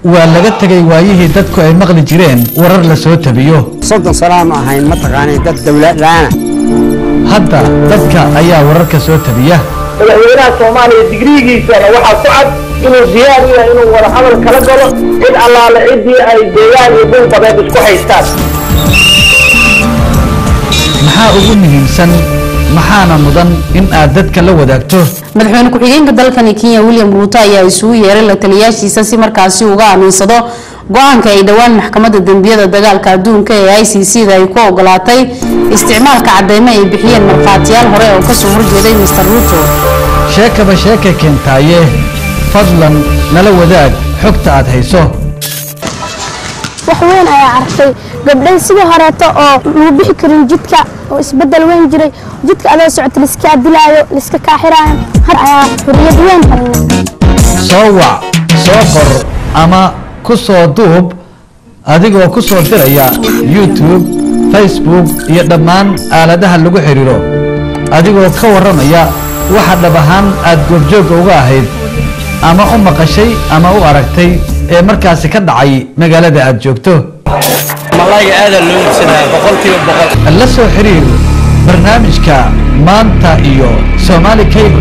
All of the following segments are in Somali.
waa laga tegay waayihii dadku ay maqli jireen warar la soo tabiyo soddon salaam ahayn mataqaanay dad dowladlaana hadda dadka ayaa wararka soo tabiya madaxweynaha soomaaliya digriigiisana waxaa ku cad inuu diyaar u yahay inuu wada hadal kala galo cid allaale ciddii ay deegaan iyo dhul badeed isku haystaan maxaa ugu muhiimsan maxaana mudan in aad dadka la wadaagto madaxweyne ku-xigeenka dalkani kenya william ruuto ayaa isugu yeeray la taliyaashiisa si markaasi uga aaminsado go-aanka ay dhowaan maxkamadda dembiyada dagaalka adduunka ee i c c da ay ku ogolaatay isticmaalka cadeymo ay bixiyeen markhaatiyaal hore oo kasoo horjeeday mr ruuto sheekaba sheeka keentaaye fadlan nala wadaag xogta aad hayso wax weyn ayaa arkay gabdhay sidii horeeto oo lagu bixi karin jidka oo isbedel weyn jiray jidka adoo socota liska dilaayo liska kaaxiraayo har ayaa xuriyad weyn helnay soo wac soo qor ama ku soo duub adigoo ku soo diraya youtube facebook iyo dhammaan aaladaha lagu xidhiiro adigoo ka warramaya waxa dhab ahaan aad goobjoogga uga ahayd ama u maqashay ama u aragtay ee markaasi ka dhacay magaalada aad joogto malayga aada loo iibsadaa boqolkiiba boqol la soo xiriir barnaamijka maanta iyo somaali cable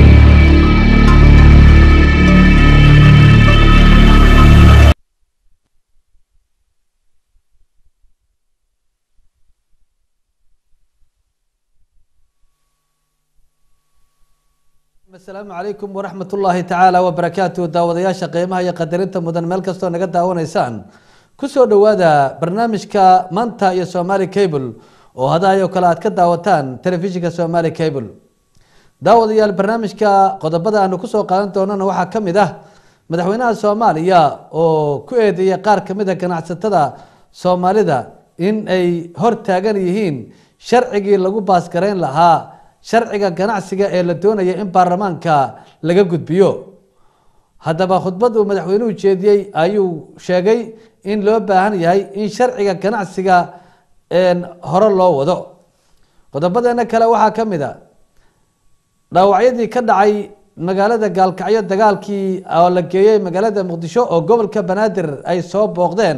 asalaamu calaykum waraxmat ullaahi tacaala wabarakaatu daawadayaasha qiimaha iyo qadarinta mudan meel kastoo naga daawanaysaan kusoo dhowaada barnaamijka maanta iyo somaali cable oo hadaayoo kale aad ka daawataan telefishinka somaali cable daawadayaal barnaamijka qodobada aanu kusoo qaadan doonana waxaa ka mid ah madaxweynaha soomaaliya oo ku eedeeyay qaar kamid a ganacsatada soomaalida in ay hor taagan yihiin sharcigii lagu baasgareyn lahaa sharciga ganacsiga ee la doonaya in baarlamaanka laga gudbiyo haddaba khudbad uu madaxweynuhu jeediyey ayuu sheegay in loo baahan yahay in sharciga ganacsiga hore loo wado qodobadeena kale waxaa ka mid a dhaawacyadii ka dhacay magaalada gaalkacyo dagaalkii oo la geeyey magaalada muqdisho oo gobolka banaadir ay soo booqdeen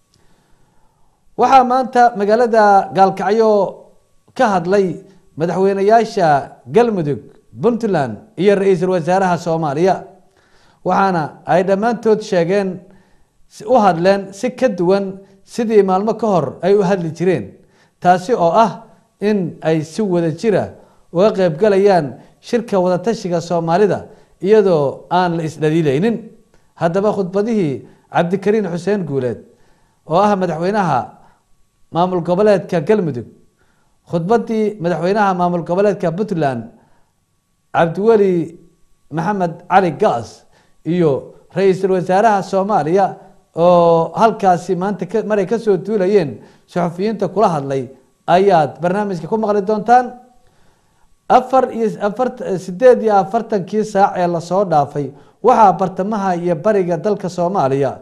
waxaa maanta magaalada gaalkacyo ka hadlay madaxweyneyaasha galmudug puntland iyo ra-iisul wasaaraha soomaaliya waxaana ay dhammaantood sheegeen u hadleen si ka duwan sidii maalmo ka hor ay u hadli jireen taasi oo ah in ay si wada jira uga qeybgalayaan shirka wadatashiga soomaalida iyadoo aan la isdhaliilaynin haddaba khudbadihii cabdikariin xuseen guuleed oo ah madaxweynaha maamul goboleedka galmudug khudbadii madaxweynaha maamul goboleedka puntland cabdiweli maxamed cali gaas iyo ra-iisul wasaaraha soomaaliya oo halkaasi maanta maray kasoo duulayeen saxufiyiinta kula hadlay ayaad barnaamijka ku maqli doontaan afar iyo afar sideed iyo afartankii saac ee lasoo dhaafay waxaa bartamaha iyo bariga dalka soomaaliya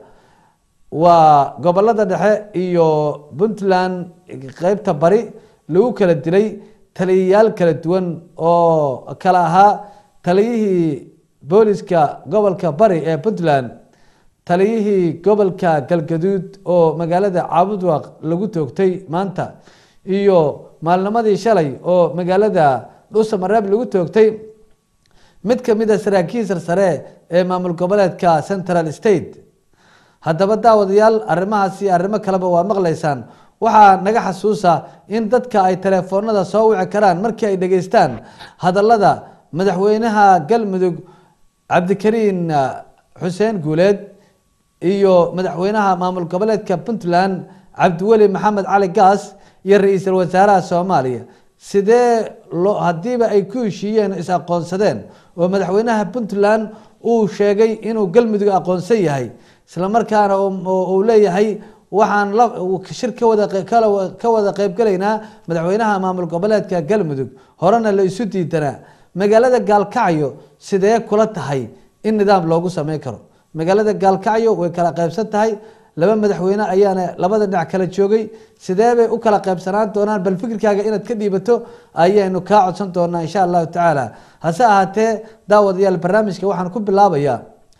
waa gobolada dhexe iyo puntland qeybta bari lagu kala dilay taliyayaal kala duwan oo kala ahaa taliyihii booliska gobolka bari ee puntland taliyihii gobolka galgaduud oo magaalada caabudwaq lagu toogtay maanta iyo maalnimadii shalay oo magaalada dhuusamareeb lagu toogtay mid kamid a saraakiil sarsare ee maamul goboleedka central state haddaba daawadayaal arrimahaasi arrimo kaleba waa maqlaysaan waxaa naga xasuusa in dadka ay telefoonada soo wici karaan markii ay dhegeystaan hadalada madaxweynaha galmudug cabdikariin xuseen guuleed iyo madaxweynaha maamul goboleedka puntland cabdiweli maxamed cali gaas iyo ra-iisul wasaaraha soomaaliya sidee loo haddiiba ay ku heshiiyeen is aqoonsadeen oo madaxweynaha puntland uu sheegay inuu galmudug aqoonsan yahay isla markaana uu leeyahay waxaan shir kawada ka wada qeybgalaynaa madaxweynaha maamul goboleedka galmudug horena la isu diidanaa magaalada gaalkacyo sidee kula tahay in nidaam loogu sameyn karo magaalada gaalkacyo way kala qeybsan tahay laba madaxweyne ayaana labada dhinac kala joogay sidee bay u kala qeybsanaan doonaan bal fikirkaaga inaad ka dhiibato ayaynu kaa codsan doonaa insha allahu tacaala hase ahaatee daawadayaal barnaamijka waxaan ku bilaabayaa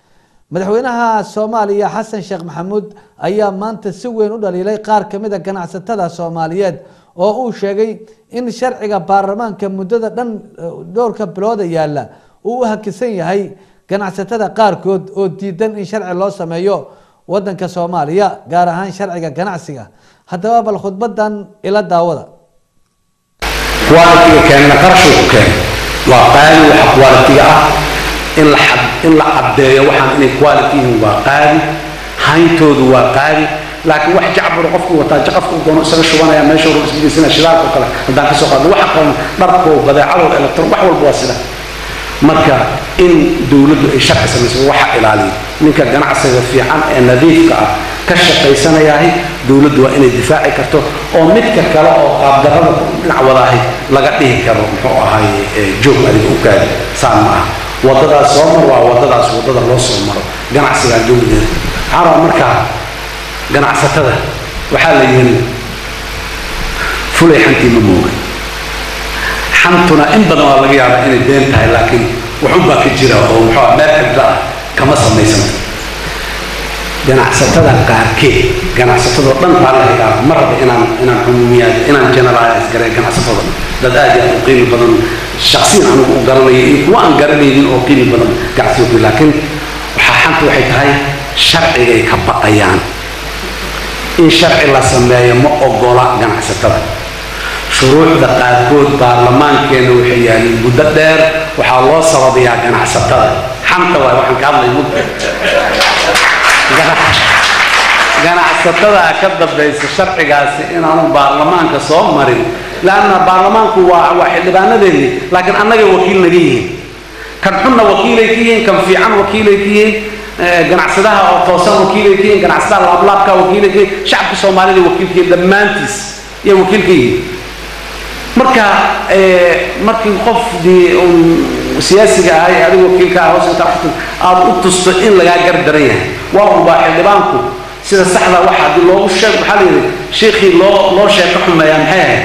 madaxweynaha soomaaliya xasan sheekh maxamuud ayaa maanta si weyn u dhaliilay qaar kamid a ganacsatada soomaaliyeed oo uu sheegay in sharciga baarlamaanka muddada dhan dhowrka bilooda yaalla uu u hakisan yahay ganacsatada qaarkood oo diidan in sharci loo sameeyo wadanka soomaaliya gaar ahaan sharciga ganacsiga haddaba bal khudbadan ila daawada qualitiga keenna qarashuu ku keenay waa qaali waxa qualitiga ah in la xad in la caddeeyo waxaan inay quality yihiin waa qaali hayntoodu waa qaali laakiin wax jacbur qofku wataa jaqafku doono isaga shubanaya meesha hore isgeysina shidaalka oo kale haddaan ka soo qaadno waxa qaban dharkoo badeecadoo electron wax walba waa sida marka in dowladdu ay sharci samayso waxa ilaaliya ninka ganacsiga fiican ee nadiifka ah ka shaqaysanayahay dowladdu waa inay difaaci karto oo midka kale oo qaabdarrada dhinac wadaahay laga dhihi karo muxuu ahay joog adiga u gaadi saan ma ah waddadaas soo mar waa waddadaas waddada loo soo maro ganacsigaan dowladeeda waxaa rabaa markaa ganacsatada waxaa la yiri fulay xantii ma mooga xantuna in badan waa laga yaabaa inay been tahay laakiin waxun baa ka jira oo muxuu ah meel xibda ah kama samaysan ganacsatada qaarkeed ganacsatadoo dhan baa la higaa ma raba inaan inaan cumuumiyaad inaan generalize garay ganacsatada dad aad iyo aad u qiimi badan shaksiyan anigu u garanaya iyo kuwa aan garanaynin oo qiimi badan ganacsiga laakiin waxaa xanta waxay tahay sharcigay ka baqayaan in sharci la sameeyo ma ogola ganacsatada shuruucda qaarkood baarlamaankeena waxay yaalin muddo dheer waxaa loo sababayaa ganacsatada xanta waay waxaan ka hadlay muddo ganacsatada ka dambaysa sharcigaasi inaanu baarlamaanka soo marin laanna baarlamaanku waa waa xildhibaanadeeni laakiin annagay wakiil naga yihiin kan xunna wakiilay ka yihiin kan fiican wakiilay ka yihiin ganacsadaha oo toosan wakiilay ka yihiin ganacsadaha laablaabka wakiilay ka yihiin shacabka soomaalida wakiilka yihiin dhammaantiis iyo wakiil ka yihiin marka markii qofdii un siyaasiga ahay adiga wakiilka ah hoos inta aftan aada u tusto in lagaa gardaran yahay waa unbaa xildhibaanku sida saxda waxa haddii loogu sheeg waxaa la yidhi sheekhii loo loo sheeko xumeeyaa maxay ahayd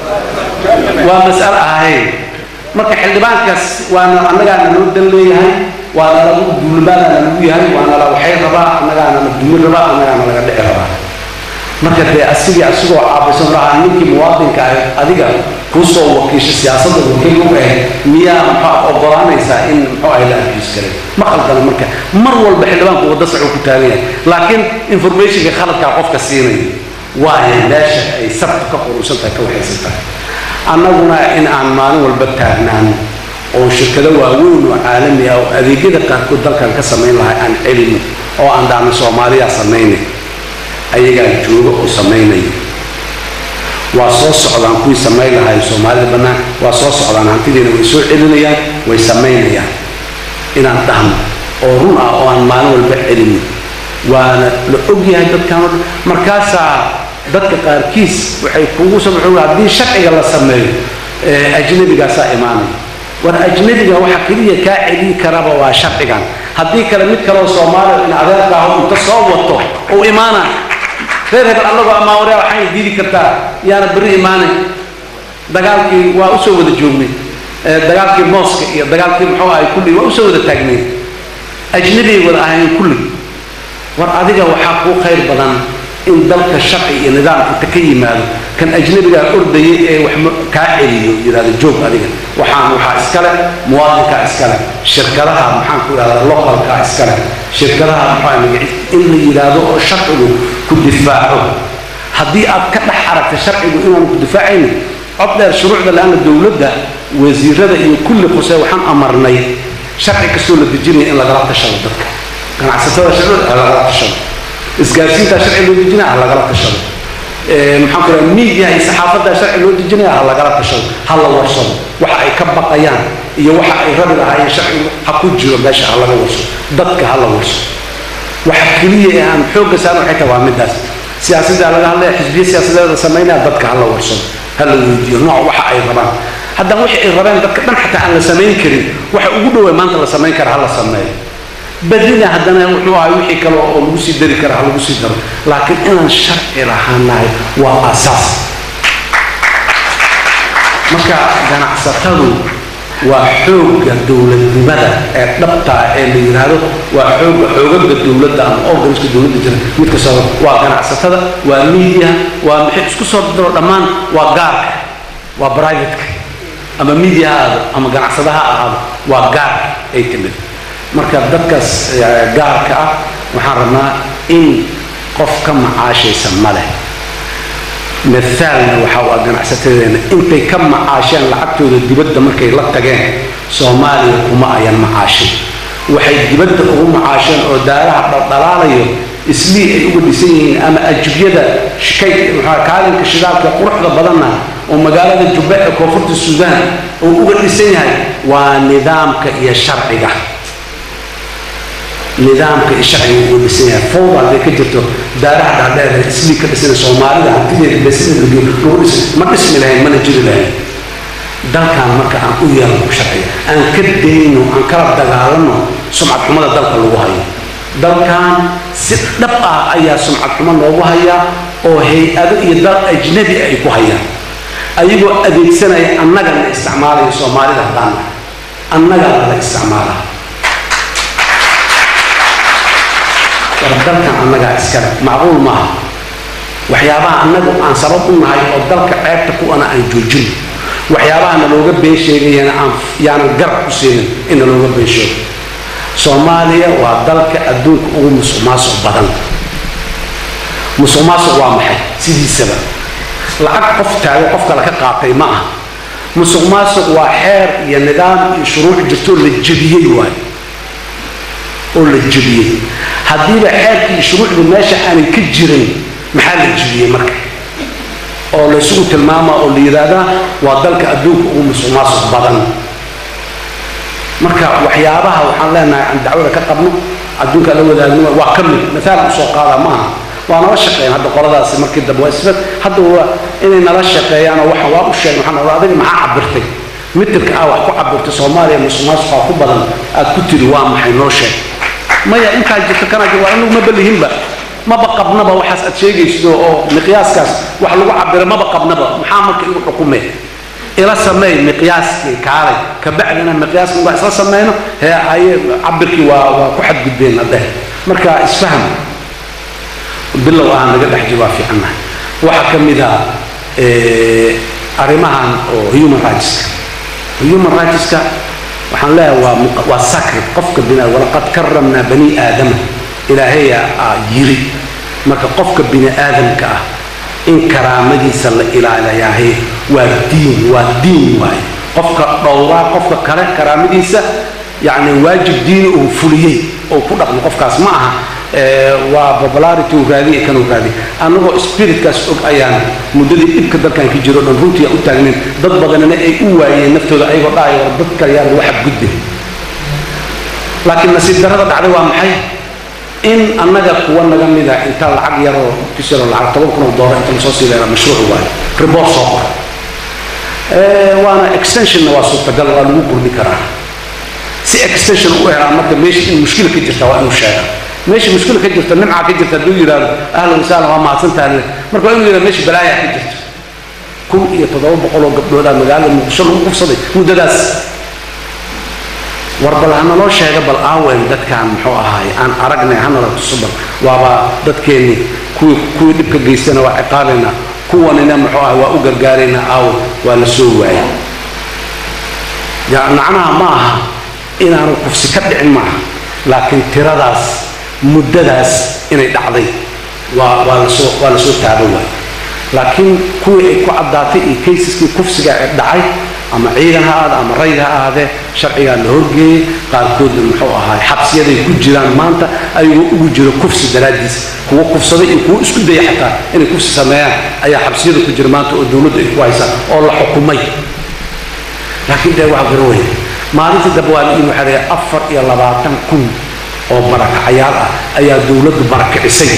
waa mas'alo ahayn marka xildhibaankaas waana annagaana loo dan leeyahay waana lagu duulimaadaana lagu yahay waana la waxay rabaa annagaana la dumi rabaa annagaana laga dhici rabaa marka dee asigii asigoo caabaysan lahaa ninkii muwaadinka ah adiga kuusoo wakiisha siyaasadda wakiil u ahayd miyaa maxaa ogolaanaysaa in muxuu ahay la abuse garay ma khaldana marka mar walba xildhibaanku wadda sacuu ku taagan yahay laakiin informationka khaladkaa qofka siinaya waayo meesha ay sabta ka qurusan tahay ka waxaysan tahay annaguna in aan maalin walba taagnaano oo shirkado waaweyn oo caalami ah oo adeegyada qaarkood dalkan ka samayn lahay aan celino oo aan dhahno soomaaliyaa samaynay ayagaa jooga oo samaynaya waa soo socdaan kuwii samayn lahay soomaalida bannaan waa soo socdaan hantidiina way soo celinayaan way samaynayaan inaan dhahno oo run ah oo aan maalin walba celinin waana la ogyahay dadkan oo dhan markaasaa dadka qaarkiis waxay kugu soo haddii sharciga la sameeyo ajnabigaasaa imaanaya war ajnabiga waxa keliya kaa celiyi karaba waa sharcigan haddii kale mid kaleoo soomaaliya in adeerkaaho inta soo wato uu imaana reer hebel annagoo amaawaryaa waxayna diidi kartaa yaana berri imaanay dagaalkii waa usoo wada joognay dagaalkii mooska iyo dagaalkii muxuu ahay kulli waa usoo wada taagnay ajnabiyay wada ahayn kulli war adiga waxaa kuu khayr badan in dalka sharci iyo nidaam inta ka yimaado kan ajnabigaa ordaya ee wax kaa celiyo yidhahdo joog adiga waxaan waxaa iskale muwaadinkaa iskale shirkadaha maxaan ku idhahdaa localkaa iskale shirkadaha maxaa in la yidhaahdo oo sharcigu ku difaaco haddii aad ka dhex aragta sharcigu inaanu ku difaacaynin cod dheer shuruucda la-aana dowladda wasiirada iyo kulli quse waxaan amarnay sharci kastoo la dejinaya in lagala tashado dadka ganacsatada sharcida ha lagala tashado isgaarsiintaa sharci loo dejinaya ha lagala tashado maxaan ku raha miidiyaha iyo saxaafadda sharci loo dejinaya ha lagala tashado ha la warsado waxa ay ka baqayaan iyo waxa ay rabi lahaayeen sharcigu ha ku jiro meesha ha laga warsado dadka ha la warsado waxa keliya ee aan xoogga saaran waxay tahay waa midaas siyaasadda laga hadlaya xisbiya siyaasadeeda samaynaya dadka ha la warsado ha la weydiiyo nooc waxa ay rabaan haddana wixii ay rabeen dadka dhan xataa aan la samayn karin waxa ugu dhowaa maanta la samayn kara ha la sameeyo badina haddana wuxuu ahay wixii kale oo lagu sii dari kara ha lagu sii daro laakiin inaan sharci lahaanahay waa asaas marka ganacsatadu waa xoogga dowladnimada ee dhabta ah ee la yidhaahdo waa xoogga xoogaga dowladda ama organiska dowladda jira mid kastaba waa ganacsatada waa media waa maxay isku soo diro dhammaan waa gaarka waa privateka ama media ha ahaado ama ganacsada ha ahaado waa gaarka ay timid marka dadkaas eh, gaarka ah waxaan rabnaa in qof ka macaashaysa ma leh mithaalna waxa waa ganacsatadeena intay ka macaasheen lacagtooda dibadda markay la tageen soomaaliya kuma ayan macaashin waxay dibadda ugu macaasheen oo daaraha dhaldhalaalayo islii ay uga dhisan yihiin ama ajubyada shikay maxaa kaalinka shidaalka quruxda badanna oo magaalada jubbe ee koonfurta suudaan uu uga dhisan yahay waa nidaamka iyo sharciga nidaamka iyo sharciga uu dhisan yahay fowda hadday ka jirto daaraha dhaadheer ee islii ka dhisan soomaalida hantideeda besida lagu lagu dhis ma dhismi lahayn mana jiri lahayn dalkan marka aan u yeelno sharciga aan ka dayno aan kala dagaalano sumcad xumada dalka lagu hayo dalkan si dhab ah ayaa sumcad xumo loogu hayaa oo hay-ado iyo dal ajnabi ay ku hayaan ayagoo adeegsanaya annaga la isticmaalayo soomaalida haddaan nahay annaga la isticmaalaa war dalkan annagaa iskale macquul maaha waxyaabaha annagu aan sabab u nahay oo dalka ceebta kuwana aan joojin waxyaabaha nalooga been sheegayana aan yaanan garab ku siinin in nalooga been sheego soomaaliya waa dalka adduunka ugu musuq maasuq badan musuq maasuq waa maxay sidiisaba lacag qof taago qof kale ka qaatay ma aha musuq maasuq waa xeer iyo nidaam iyo shuruuc jirto la jebiyey waayo oo la jebiyey haddiiba xeerkii iyo shuruucdu meesha aanay ka jirin maxaa la jebiyey marka oo la isugu tilmaamaa oo la yidhaahdaa waa dalka adduunka ugu musuq maasuq badan marka waxyaabaha waxaan leenahay aan dacwada ka qabno adduunka la wadaagno waa ka mid mathaal usoo qaada maaha waa nala shaqeeyaan hadda qoladaasi markii dambe waa isbed hadda waa inay nala shaqeeyaan oo waxa waa u sheegay waxaan ogaa adiga maxaa cabirtay mitirka ah wax ku cabirtay soomaaliya musuqmaasuqa ku badan aad ku tiri waa maxay noo sheeg maya intaa jirta kana jir waa anagu ma balihinba maba qabnaba waxaas aad sheegaysido oo miqyaaskaas wax lagu cabira maba qabnaba maxaa marka igu xukumee ila sameey miqyaaskii kaalay kabacdina miqyaaskii waa isla sameyno hee haye cabirkii waa waa ku xadgudbeen hadde marka isfaham bilow aan naga dhex jiro waa fiicannahay waxaa ka mid ah eh, arrimahan oo human rightska human rightska waxaan leeyahay waa muq- waa sacred qofka bini walaqad karamnaa bani aadama ilaahaya aa yiri marka qofka bini aadamka ah in karaamadiisa la ilaaliyaahe waa diin waa diin waaye qofka dhowraa qofka kale karaamadiisa yacni waajib diini uu fuliyey oo ku dhaqmo qofkaas ma aha eh, waa popularity uu raadiye kan uu raadiye annagoo spiritkaas og ayaan muddadii dhibka dalkan ka jiro dhan runtii aan u taagnayn dad badanina ay u waayeen naftooda ayagoo dhahaya war dadka yaa lagu xadgudbin laakiin nasiib darrada dhacday waa maxay in annaga kuwa naga mida inta lacag yaroo kisiro lacag toban kun oo doolar inta lasoo sii leeraa mashruuc waayo report soo qor Eh, waana extensionna waa suurtagal waa lagu gurdi karaa si extension u helaan marka meesha in mushkila ka jirta waa inuu sheega meesha mushkila ka jirta nimcaa ka jirta hadduu yidhaahdo ahlan wasahlan waa mahadsantaha le marka waa inuu yidhahdo meesha balaayaa ka jirta kun iyo toddoba boqol oo gabdhoodaa magaalada muqdisho lagu kufsaday muddadaas war bal hanaloo sheega bal aawen dadkaan muxuu ahaay aan aragnay hanala tuso bal waaba dadkeennii kuwii kuwii dhibka geystana waa ciqaabaynaa kuwanina muxuu ahay waa u gargaaraynaa aawe waa la soo waayay ya macnaha ma aha inaanu kufsi ka dhicin maaha laakiin tiradaas muddadaas inay dhacday waa waa lasoo waa lasoo taaban waay laakiin kuwii ay ku caddaatay iyo kaysaskii kufsiga ee dhacay ama ciidan ha ahaade ama rayd ha ahaadee sharcigaa la horgeeyey qaarkoodna muxuu ahaay xabsiyaday ku jiraan maanta ayagoo ugu jiro kufsi daraaddiis kuwa kufsaday iyo kuwa isku daya xataa inay kufsi sameeyaan ayaa xabsiyada ku jira maanta oo dowladdu ay ku haysaa oo la xukumay laakiin dee waa garawey maalintii dambe waa laii waxaa leeyahay afar iyo labaatan kun oo barakacayaal ah ayaa dowladdu barakicisay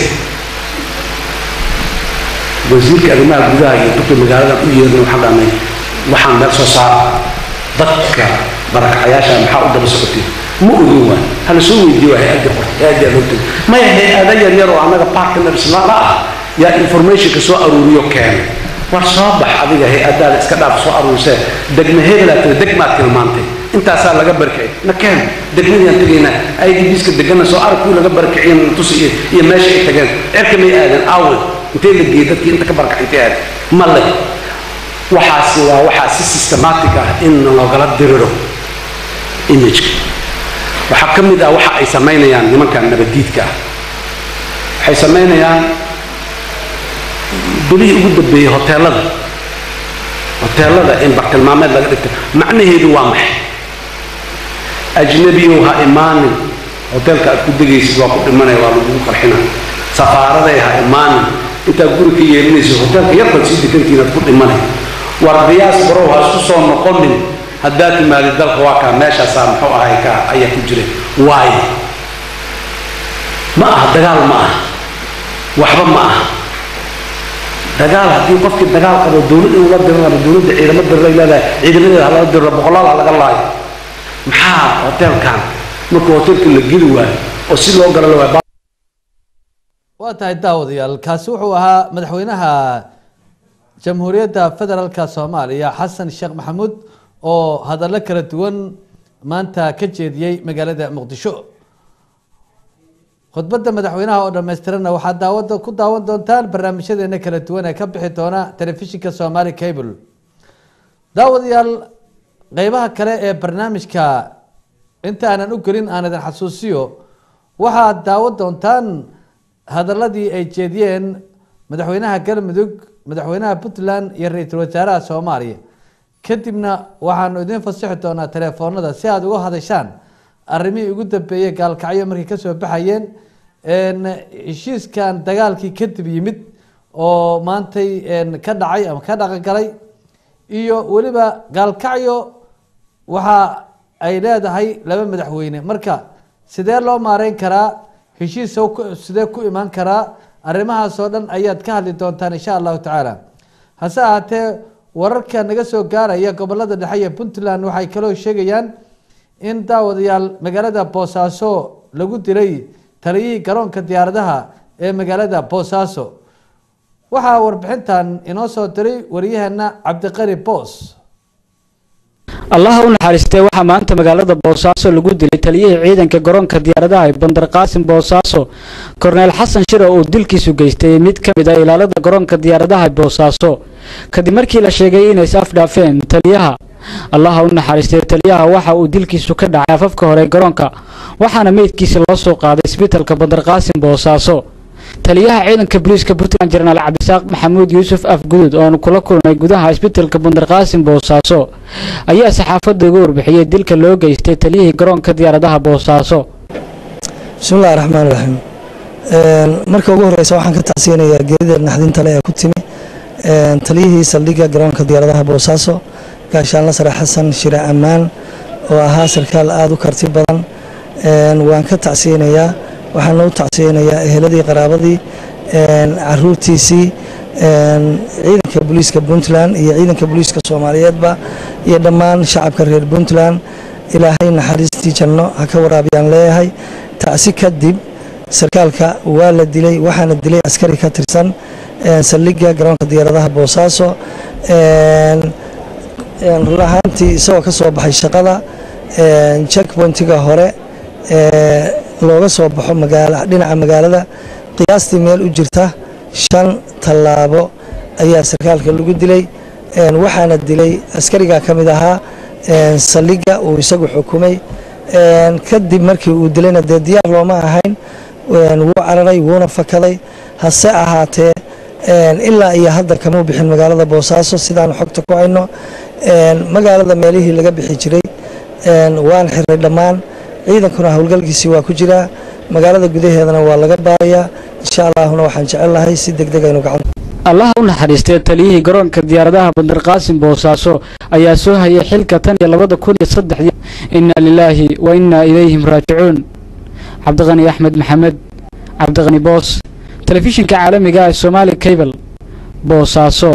wasiirka arrimaha gudaha iyo dadka magaalada u yeerna waxaan dhahnay waxaan meel soo saara dadka barakacayaasha maxaa u daba socotay ma ogin waay hala soo weydiiyo waa hay-adda qorta hay-adda loo tegay maya hay-ada yar yar oo annaga partners la ah yaa informationka soo aruuriyo keenay war soo bax adiga hay-adaada iska dhaaf soo aruursee degma hebelaa tiri degmaad tilmaantay intaasaa laga barkicay na keen degmadiyaan tegaynaa idbiska degana soo arag kuwii laga barkiciyo tus iyo iyo meesha ay tageen cerka may aadan aawe intee la geeyey dadkii inta ka barkacay intay aadan ma le waxaasi waa waxaa si systematic ah in loogala diriro imageka waxaa ka mid ah waxa ay samaynayaan nimankan nabadiidka ah waxay samaynayaan bilihii ugu dambeeyey hoteelada hoteelada in bartilmaameed laga dhigto macnaheedu waa maxay ajnabiyow ha imaanin hoteelka aad ku degaysid waa ku dhimanaya waa lagugu qarxina safaaraday ha imaanin intaad guri ka yeelinaysid hoteelka yarbaad sii degantiin aad ku dhimanay war riyaas barow ha isku soo noqonin haddaad timaadid dalka waa kaa meeshaasaa muxuu ahay ka ayaa ku jira waayo ma aha dagaal ma aha waxba ma aha dagaal haddii qofkii dagaal qabo dowlad inuu la diran rabo dowladda ciidamo diray leedahay ciidamadeeda ha laga diro boqolaal ha laga laayo maxaa hoteelkan markuu hoteelka la geli waayo oo si loo gala la waayo waa tahay daawadayaal kaasi wuxuu ahaa madaxweynaha jamhuuriyadda federaalka soomaaliya xasan sheekh maxamuud oo hadallo kala duwan maanta ka jeediyey magaalada muqdisho khudbadda madaxweynaha oo dhammaystiranna waxaad daawada ku daawan doontaan barnaamijyadeena kala duwan ee ka bixi doona telefishinka somaali cable daawadayaal qeybaha kale ee barnaamijka inta aanan u gelin aan idin xasuusiyo waxaad daawan doontaan hadaladii ay jeediyeen madaxweynaha galmudug madaxweynaha puntland iyo ra-iisul wasaaraha soomaaliya kadibna waxaanu idiin fasixi doonaa telefoonada si aada uga hadashaan arrimihii ugu dambeeyey gaalkacyo markay kasoo baxayeen heshiiskan dagaalkii kadib yimid oo maantay ka dhacay ama ka dhaqangalay iyo weliba gaalkacyo waxa ay leedahay laba madaxweyne marka sidee loo maareyn karaa heshiis sidee ku imaan karaa arrimahaasoo dhan ayaad ka hadli doontaan insha allahu tacaala hase ahaatee wararka naga soo gaaraya gobolada dhexe ee puntland waxay kaloo sheegayaan in daawadayaal magaalada boosaaso lagu dilay taliyihii garoonka diyaaradaha ee magaalada boosaaso waxaa warbixintan inoo soo diray wariyaheena cabdiqani boos allaha u naxariistee waxaa maanta magaalada boosaaso lagu dilay taliyihii ciidanka garoonka diyaaradaha ee bandar qaasim boosaaso korneel xasan shire oo dilkiisu geystay mid ka mid ah ilaalada garoonka diyaaradaha ee boosaaso kadib markii la sheegay inay is afdhaafeen taliyaha allaha u naxariistee taliyaha waxa uu dilkiisu ka dhacay afafka hore ee garoonka waxaana meydkiisa loo soo qaaday isbitalka bandar qaasim boosaaso taliyaha ciidanka booliiska puntland jenaraal cabdisaaq maxamuud yuusuf afguduud oonu kula kulmay gudaha isbitalka bandar qaasim boosaaso ayaa saxaafadda uga warbixiyey dilka loo geystay taliyihii garoonka diyaaradaha boosaaso bismillahi raxmaan raxiim marka ugu horeysa waxaan ka tacsiyanayaa geerida naxdinta le ee ku timi taliyihii saldhigga garoonka diyaaradaha boosaaso gaashaanla sare xasan shire ammaan oo ahaa sarkaal aada u karti badan waan ka tacsiyanayaa waxaana u tacsiyanayaa eheladii qaraabadii caruurtiisii ciidanka booliiska puntland iyo ciidanka booliiska soomaaliyeedba iyo dhammaan shacabka reer puntland ilaahay naxariistii janno ha ka waraabiyaan leeyahay tacsi kadib sarkaalka waa la dilay waxaana dilay askari ka tirsan saldhigga garoonka diyaaradaha boosaaso run ahaantii isagoo ka soo baxay shaqada checkpointiga hore looga soo baxo dhinaca magaalada qiyaastii meel u jirta shan tallaabo ayaa sarkaalka lagu dilay waxaana dilay askarigaa ka mid ahaa saldhigga uu isagu xukumay kadib markii uu dilayna dee diyaar looma ahayn wuu cararay wuuna fakaday hase ahaatee ilaa iyo hadda kamuu bixin magaalada boosaaso sidaanu xogta ku hayno magaalada meelihii laga bixi jiray waan xiray dhammaan ciidankuna howlgalkiisii waa ku jiraa magaalada gudaheedana waa laga baarayaa insha allaahuna waxaan jecel lahay si deg deg aynu gacan allaha u naxariistee taliyihii garoonka diyaaradaha bandar qaasim boosaaso ayaa soo hayay xilka tan iyo labada kun iyo saddexdii inna lilaahi wa innaa ilayhim raajicuun cabdiqani axmed maxamed cabdiqani boos telefishinka caalamiga ee somaali cable boosaaso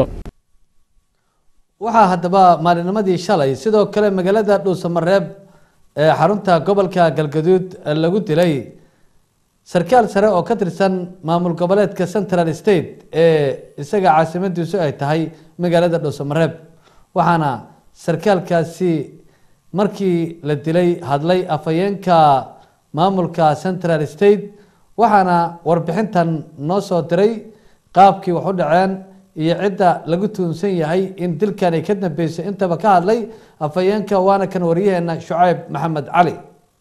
waxaa haddaba maalinimadii shalay sidoo kale magaalada dhuusamareeb ee xarunta gobolka galgaduud lagu dilay sarkaal sare oo ka tirsan maamul goboleedka central state ee isaga caasimadiisu ay tahay magaalada dhuusamareeb waxaana sarkaalkaasi markii la dilay hadlay afhayeenka maamulka central state waxaana warbixintan noo soo diray qaabkii wax u dhaceen iyo cidda lagu tuunsan yahay in dilkan ay ka dambeysay intaba ka hadlay afhayeenka waana kan wariyaheena shucayb maxamed cali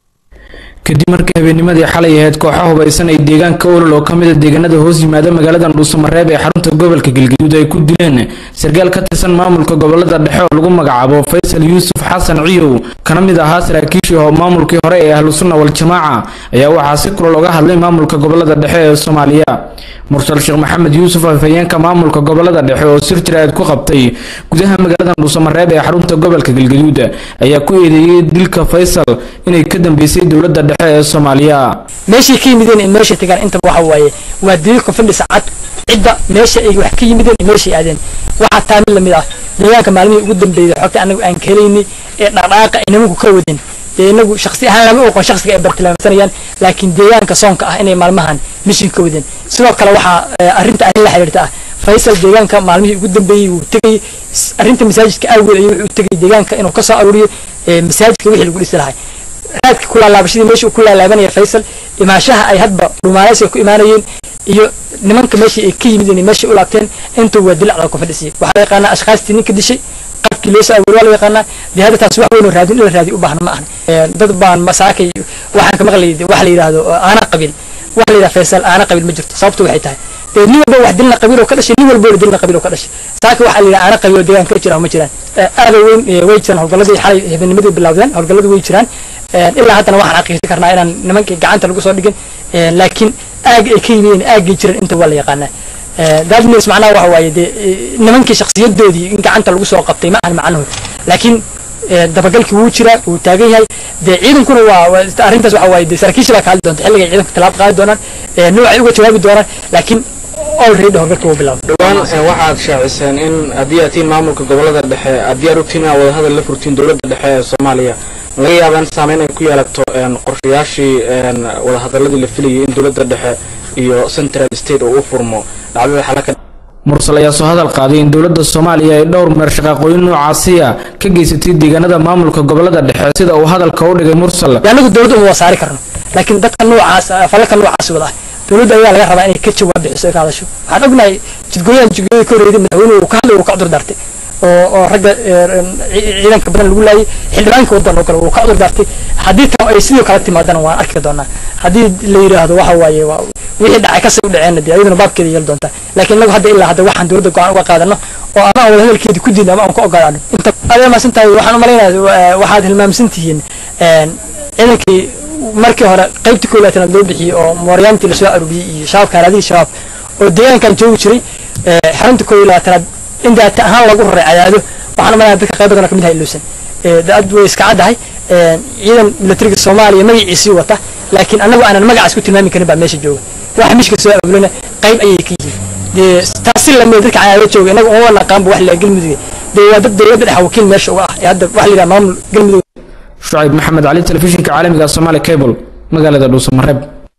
kadib markii habeennimadii xalay ahayd kooxa hubaysan ay deegaanka olol oo ka mid a deegaanada hoos yimaada magaalada dhuusamareeb ee xarunta gobolka galgaduud ay ku dileen sarkaal ka tirsan maamulka gobolada dhexe oo lagu magacaabo faysal yuusuf xasan ciyow kana mid ahaa saraakiishii oo maamulkii hore ee ahlu sunna wal-jamaaca ayaa waxaa si kulal oga hadlay maamulka gobolada dhexe ee soomaaliya mursal sheekh maxamed yuusuf afhayeenka maamulka gobolada dhexe oo sir jiraad ku qabtay gudaha magaalada dhuusamareeb ee xarunta gobolka galgaduud ayaa ku eedeeyey dilka faysal inay ka dambeysay dowlada dhexe ee soomaaliya meeshay ka yimideen iyo meeshay tagaan intaba waxa waaye waa daliilka fadhisa cad cidda meesha ay wax ka yimideen iyo meeshay aadeen waxaa taa mid lamid ah deegaanka maalmihii ugu dambeeyay xogta anagu aan kelaynay ee dhaqdhaqaaqa ay nimanku ka wadeen dee inagu shaksi ahaan lama oqon shaksiga ay bartilmaamsanayaan laakiin deegaanka soonka ah inay maalmahan mishin ka wadeen sidoo kale waxaa arrinta arrin la xiriirta ah faysal deegaanka maalmihii ugu dambeeyey wuu tegay arrinta masaajidka awgeed ayuu wuxuu tegay deegaanka inuu kasoo aruuriyo masaajidka wixii lagu dhisi lahay raadka ku laalaabashadii meesha uu ku laalaabanaya faysal imaashaha ay hadba dhumaaleysiga ku imaanayeen iyo nimanka meeshii ay ka yimideen iyo meeshay u laabteen intuu waa dilacda ku fadhisiyay waxaa la yaqaanaa ashkaastii ninka dishay qabkii loo soo awoori waa la yaqaanaa dee hadda taas wax weyn oo raadin in la raadiyo u baahna ma ahan dad baan masaakay waxaan ka maqlayay waxa la yidhaahdo aana qabiil waxa la yidhaha faysal aana qabiil ma jirto sababtu waxay tahay dee nin walba wax dilna qabiil oo ka dhashay nin walba oo dilna qabiil oo ka dhashay saaka waxaa la yidhaha aana qabiil oo deegaanka ka jira ma jiraan aada weyn way jiraan howlgalladii xalay habeennimadii bilowdeen howlgalladu way jiraan ilaa haddana waxaan xaqiijin karnaa inaan nimankii gacanta lagu soo dhigin laakiin aag ay ka yimideen aaggay jiran inta waa la yaqaanaa dadmis macnaha waxa waaye dee nimankii shakhsiyadoodii in gacanta lagu soo qabtay ma ahan macnuhu laakiin dabagalkii wuu jiraa wuu taagan yahay dee ciidankuna waa arrintaas waxa waaye dee saraakiisha baa ka hadli doonta xilliga ciidanka tallaab qaadi doonaan noocay uga jawaabi doonaan laakiin already howlgalka wuu bilaabay dhowaan waxaad shaaciseen in haddii aad tihiin maamulka gobolada dhexe aad diyaar u tihiin inaad wadahadal la furtiin dowladda dhexe ee soomaaliya laga yaaba in saameyn ay ku yeelato qorshayaashii wadahadaladii la filayay in dowladda dhexe iyo central state uu u furmo dhacdada xalaka mursal ayaa soo hadal qaaday in dowladda soomaaliya ay dhowr meer shaqaaqooyin noocaasiya ka geysatay deegaanada maamulka gobolada dhexe sida uu hadalka u dhigay mursal anagu dowladda uma wasaari karno laakiin dadka noocaas falalka noocaas wada ah dowladda ayaa laga rabaa inay ka jawaab bixiso ay ka hadasho waxaan ognahay jidgooyahan jidgooyada ka horreeyay madaxweynuhu uu ka hadlay uu ka cudur daartay oo oo ragga ciidanka badan lagu laayay xildhibaanka waddan oo kale uu ka cudur daartay haddii tan ay sidoo kale timaadana waan arki doonaa haddii la yidhaahdo waxa waaye wixii dhacay kasii u dhaceenna dee ayaduna baabkeeda yeeli doontaa laakiin inagu hadda ilaa hadda waxaan dowladda go-aan uga qaadano oo ama aan wadahadalkeedi ku diidno ama aan ka ogolaano inta aad hilmaamsan tahay waxaan u malaynayaa waxaad hilmaamsan tihiin ciidankii markii hore qaybtii koowaatanaad loo bixiyey oo mooryaantii lasoo aruuriyey iyo shabaabka haraadihii shabaab oo deegaankan joogi jiray xarunta koob iyo labaatanaad in daata ahaan lagu raray cadaado waxaan umalaya dadka qayb badan oo kamid ahay iluusan dad way iska caddahay ciidan milatariga soomaaliya magaciisii wata laakiin anagu aanan magacaas ku tilmaami karin baa meesha jooga waxa mishka soo abuulana qayb ayay ka yihiin dee taasi lamid dadka cadaado jooga inaga uma naqaanba wax la galmudug dee waa dad dowladda dhexa wakiil meesha uga ah ee hadda waxa la yidhaha maamul galmudug shucayb maxamed cali telefishinka caalamiga somaali cable magaalada dhuusamareeb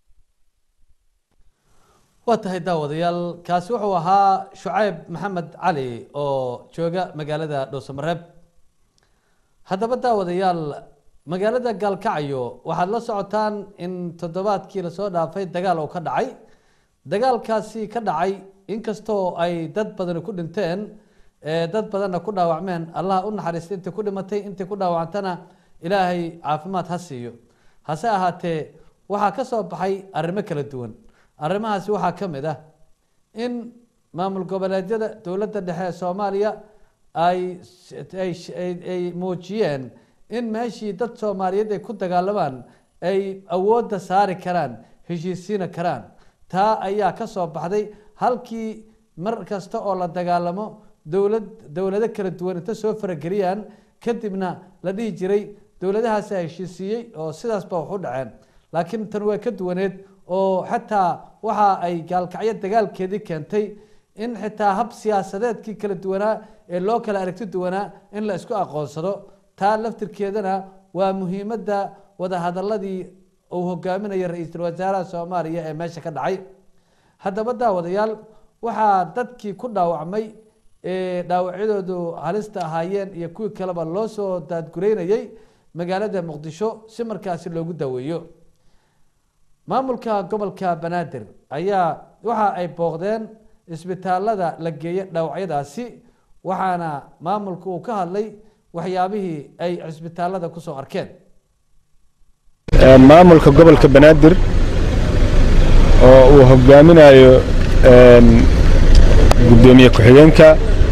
waa tahay daawadayaal kaasi wuxuu ahaa shucayb maxamed cali oo jooga magaalada dhuusamareeb haddaba daawadayaal magaalada gaalkacyo waxaad la socotaan in toddobaadkii lasoo dhaafay dagaal oo ka dhacay dagaalkaasi ka dhacay inkastoo ay dad badani ku dhinteen dad badanna ku dhaawacmeen allah u naxariista intii ku dhimatay intii ku dhaawacantana ilaahay caafimaad ha siiyo hase ahaatee waxaa ka soo baxay arrimo kala duwan arrimahaasi waxaa ka mid ah in maamul goboleedyada dowladda dhexe ee soomaaliya ay ay muujiyeen in meeshii dad soomaaliyeed ay ku dagaalamaan ay awoodda saari karaan heshiisiina karaan taa ayaa ka soo baxday halkii mar kasta oo la dagaalamo dowlad dowlado kala duwan inta soo farageliyaan kadibna la dhihi jiray dowladahaasi heshiisiiyey oo sidaasba wax u dhaceen laakiin tan waa ka duwaneed oo xataa waxa ay gaalkacyo dagaalkeedii keentay in xitaa hab siyaasadeedkii kala duwanaa ee loo kala aragti duwanaa in la isku aqoonsado taa laftirkeedana waa muhiimadda wadahadaladii uu hogaaminayo ra-iisul wasaaraha soomaaliya ee meesha ka dhacay haddaba daawadayaal waxaa dadkii ku dhaawacmay ee dhaawacyadoodu halista ahaayeen iyo kuwii kaleba loo soo daadgureynayay magaalada muqdisho si markaasi loogu daweeyo maamulka gobolka banaadir ayaa waxa ay booqdeen isbitaalada la geeya dhaawacyadaasi waxaana maamulku uu ka hadlay waxyaabihii ay cisbitaalada kusoo arkeen maamulka gobolka banaadir oo uu hogaaminayo gudoomiye ku-xigeenka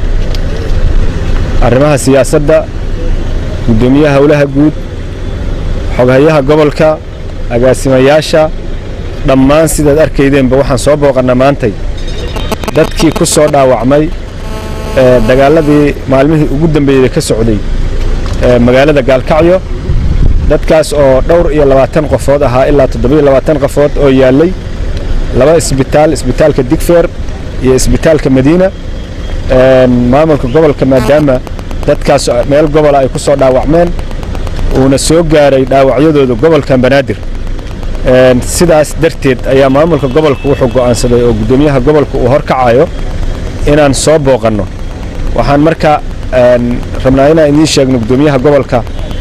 arrimaha siyaasadda gudoomiyaha howlaha guud xoghayaha gobolka agaasimayaasha dhammaan sidaad arkaydeenba waxaan soo booqannaa maantay dadkii ku soo dhaawacmay dagaaladii maalmihii ugu dambeeyey ka socday magaalada gaalkacyo dadkaas oo dhowr iyo labaatan qofood ahaa ilaa toddobiyo labaatan qofood oo yaallay laba isbitaal isbitaalka digfeer iyo isbitaalka madiina maamulka gobolka maadaama dadkaas meel gobola ay ku soo dhaawacmeen uuna soo gaaray dhaawacyadooda gobolkan banaadir sidaas darteed ayaa maamulka gobolka wuxuu go'aansaday oo guddoomiyaha gobolka uu horkacayo inaan soo booqanno waxaan marka rabnaa inaan idiin sheegno guddoomiyaha gobolka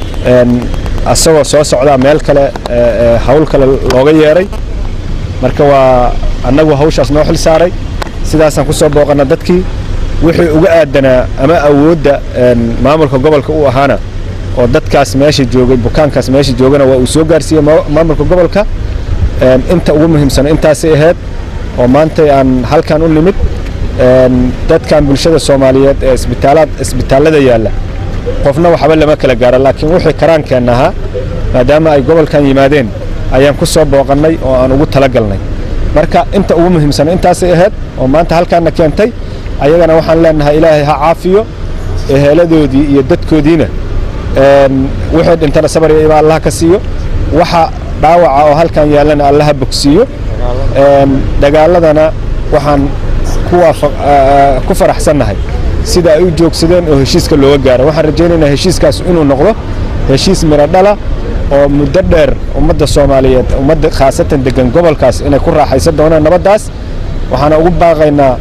asagoo soo socdaa meel kale hawl kale looga yeeray marka waa annagu hawshaas noo xil saaray sidaasaan ku soo booqanna dadkii wixii uga aadanaa ama awoodda maamulka gobolka u ahaana oo dadkaas meesha joogay bukaankaas meesha joogana waa uu soo gaarsiiyey maamulka gobolka inta ugu muhiimsan intaasay ahayd oo maantay aan halkan u nimid dadkan bulshada soomaaliyeed ee isbitaalaad isbitaallada yaalla qofna waxba lama kala gaaro laakiin wixii karaankeenna ahaa maadaama ay gobolkan yimaadeen ayaan ku soo booqannay oo aan ugu talagalnay marka inta ugu muhiimsan intaasay ahayd oo maanta halkaanna keentay ayagana waxaan leenahay ilaahay ha caafiyo eheeladoodii iyo dadkoodiina wixii dhintana sabar iyo iba allaha ka siiyo waxa dhaawaca oo halkan yaallana allaha bogsiiyo dagaaladana waxaan ku faraxsannahay sida ay u joogsadeen oo heshiiska looga gaaro waxaan rajaynaynaa heshiiskaas inuu noqdo heshiis miro dhala oo muddo dheer ummadda soomaaliyeed ummadda khaasatan degan gobolkaas inay ku raaxaysan doonaan nabaddaas waxaana ugu baaqaynaa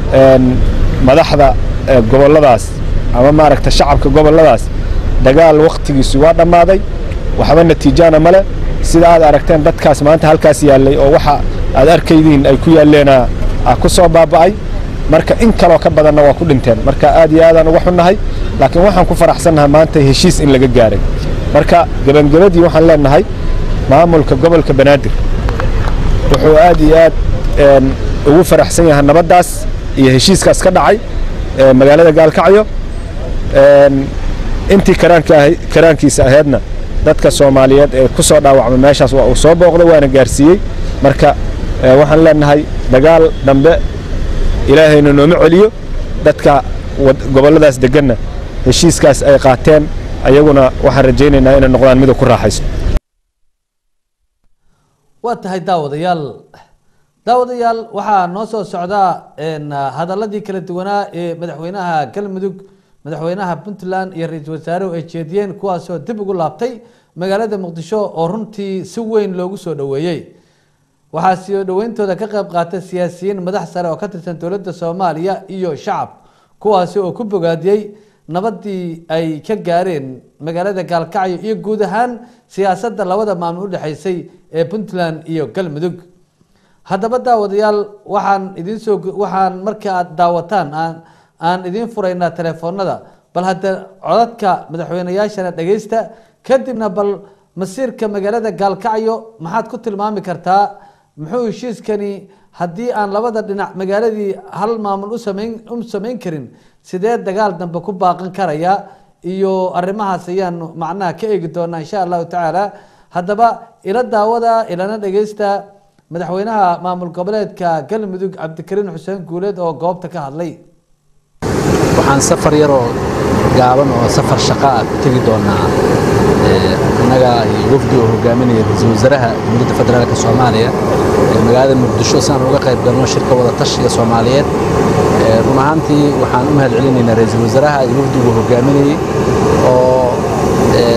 madaxda gobolladaas ama maaragta shacabka gobolladaas dagaal wakhtigiisu waa dhammaaday waxba natiijana male sida aad aragteen dadkaas maanta halkaas yaallay oo waxa aad arkaydiin ay ku yaalleena ku soo baaba'ay marka in kaloo ka badanna waa ku dhinteen marka aad iyo aadaan uga xunnahay laakiin waxaan ku faraxsannahay maanta heshiis in laga gaaray marka gebangabadii waxaan leenahay maamulka gobolka banaadir wuxuu aad iyo aad ugu faraxsan yahay nabaddaas iyo heshiiskaas ka dhacay magaalada gaalkacyo intii karaankiisa ahaydna dadka soomaaliyeed ee ku soo dhaawacmay meeshaas waa uu soo booqday waana gaarsiiyey marka waxaan leenahay dagaal dambe ilaahayna nooma celiyo dadka gobolladaas deganna heshiiskaas ay qaateen ayaguna waxaan rajaynaynaa inay noqdaan mida ku raaxayso waa tahay daawadayaal daawadayaal waxaa noo soo socdaa hadaladii kala duwanaa ee madaxweynaha galmudug madaxweynaha puntland iyo ra-iisul wasaaruhu ay jeediyeen kuwaasoo dib ugu laabtay magaalada muqdisho oo runtii si weyn loogu soo dhoweeyey waxaa soo dhoweyntooda ka qayb qaatay siyaasiyiin madax sare oo ka tirsan dowladda soomaaliya iyo shacab kuwaasi oo ku bogaadiyey nabadii ay ka gaareen magaalada gaalkacyo iyo guud ahaan siyaasadda labada maamul u dhexaysay ee puntland iyo galmudug haddaba daawadayaal waxaan idinsoo waxaan marka aad daawataan aan aan idiin furaynaa telefoonada bal hadda codadka madaxweyneyaashana dhegeysta kadibna bal masiirka magaalada gaalkacyo maxaad ku tilmaami kartaa muxuu heshiiskani haddii aan labada dhinac magaaladii hal maamul usamayn u samayn karin sidee dagaal dambe ku baaqan karaya iyo arrimahaas ayaanu macnaha ka eegi doonaa insha allahu tacaala haddaba ila daawada ilana dhegeysta madaxweynaha maamul goboleedka galmudug cabdikariin xuseen guuleed oo goobta ka hadlay waxaan safar yaroo gaaban oo safar shaqa ah ku tegi doonaa innaga iyo wafdi oo hogaaminaya ra-iisul wasaaraha dowladda federaalka soomaaliya ee magaalada muqdisho si aan uga qayb galno shirka wada tashiga soomaaliyeed run ahaantii waxaan u mahad celinaynaa ra-iisul wasaaraha iyo wafdigu hogaaminayey oo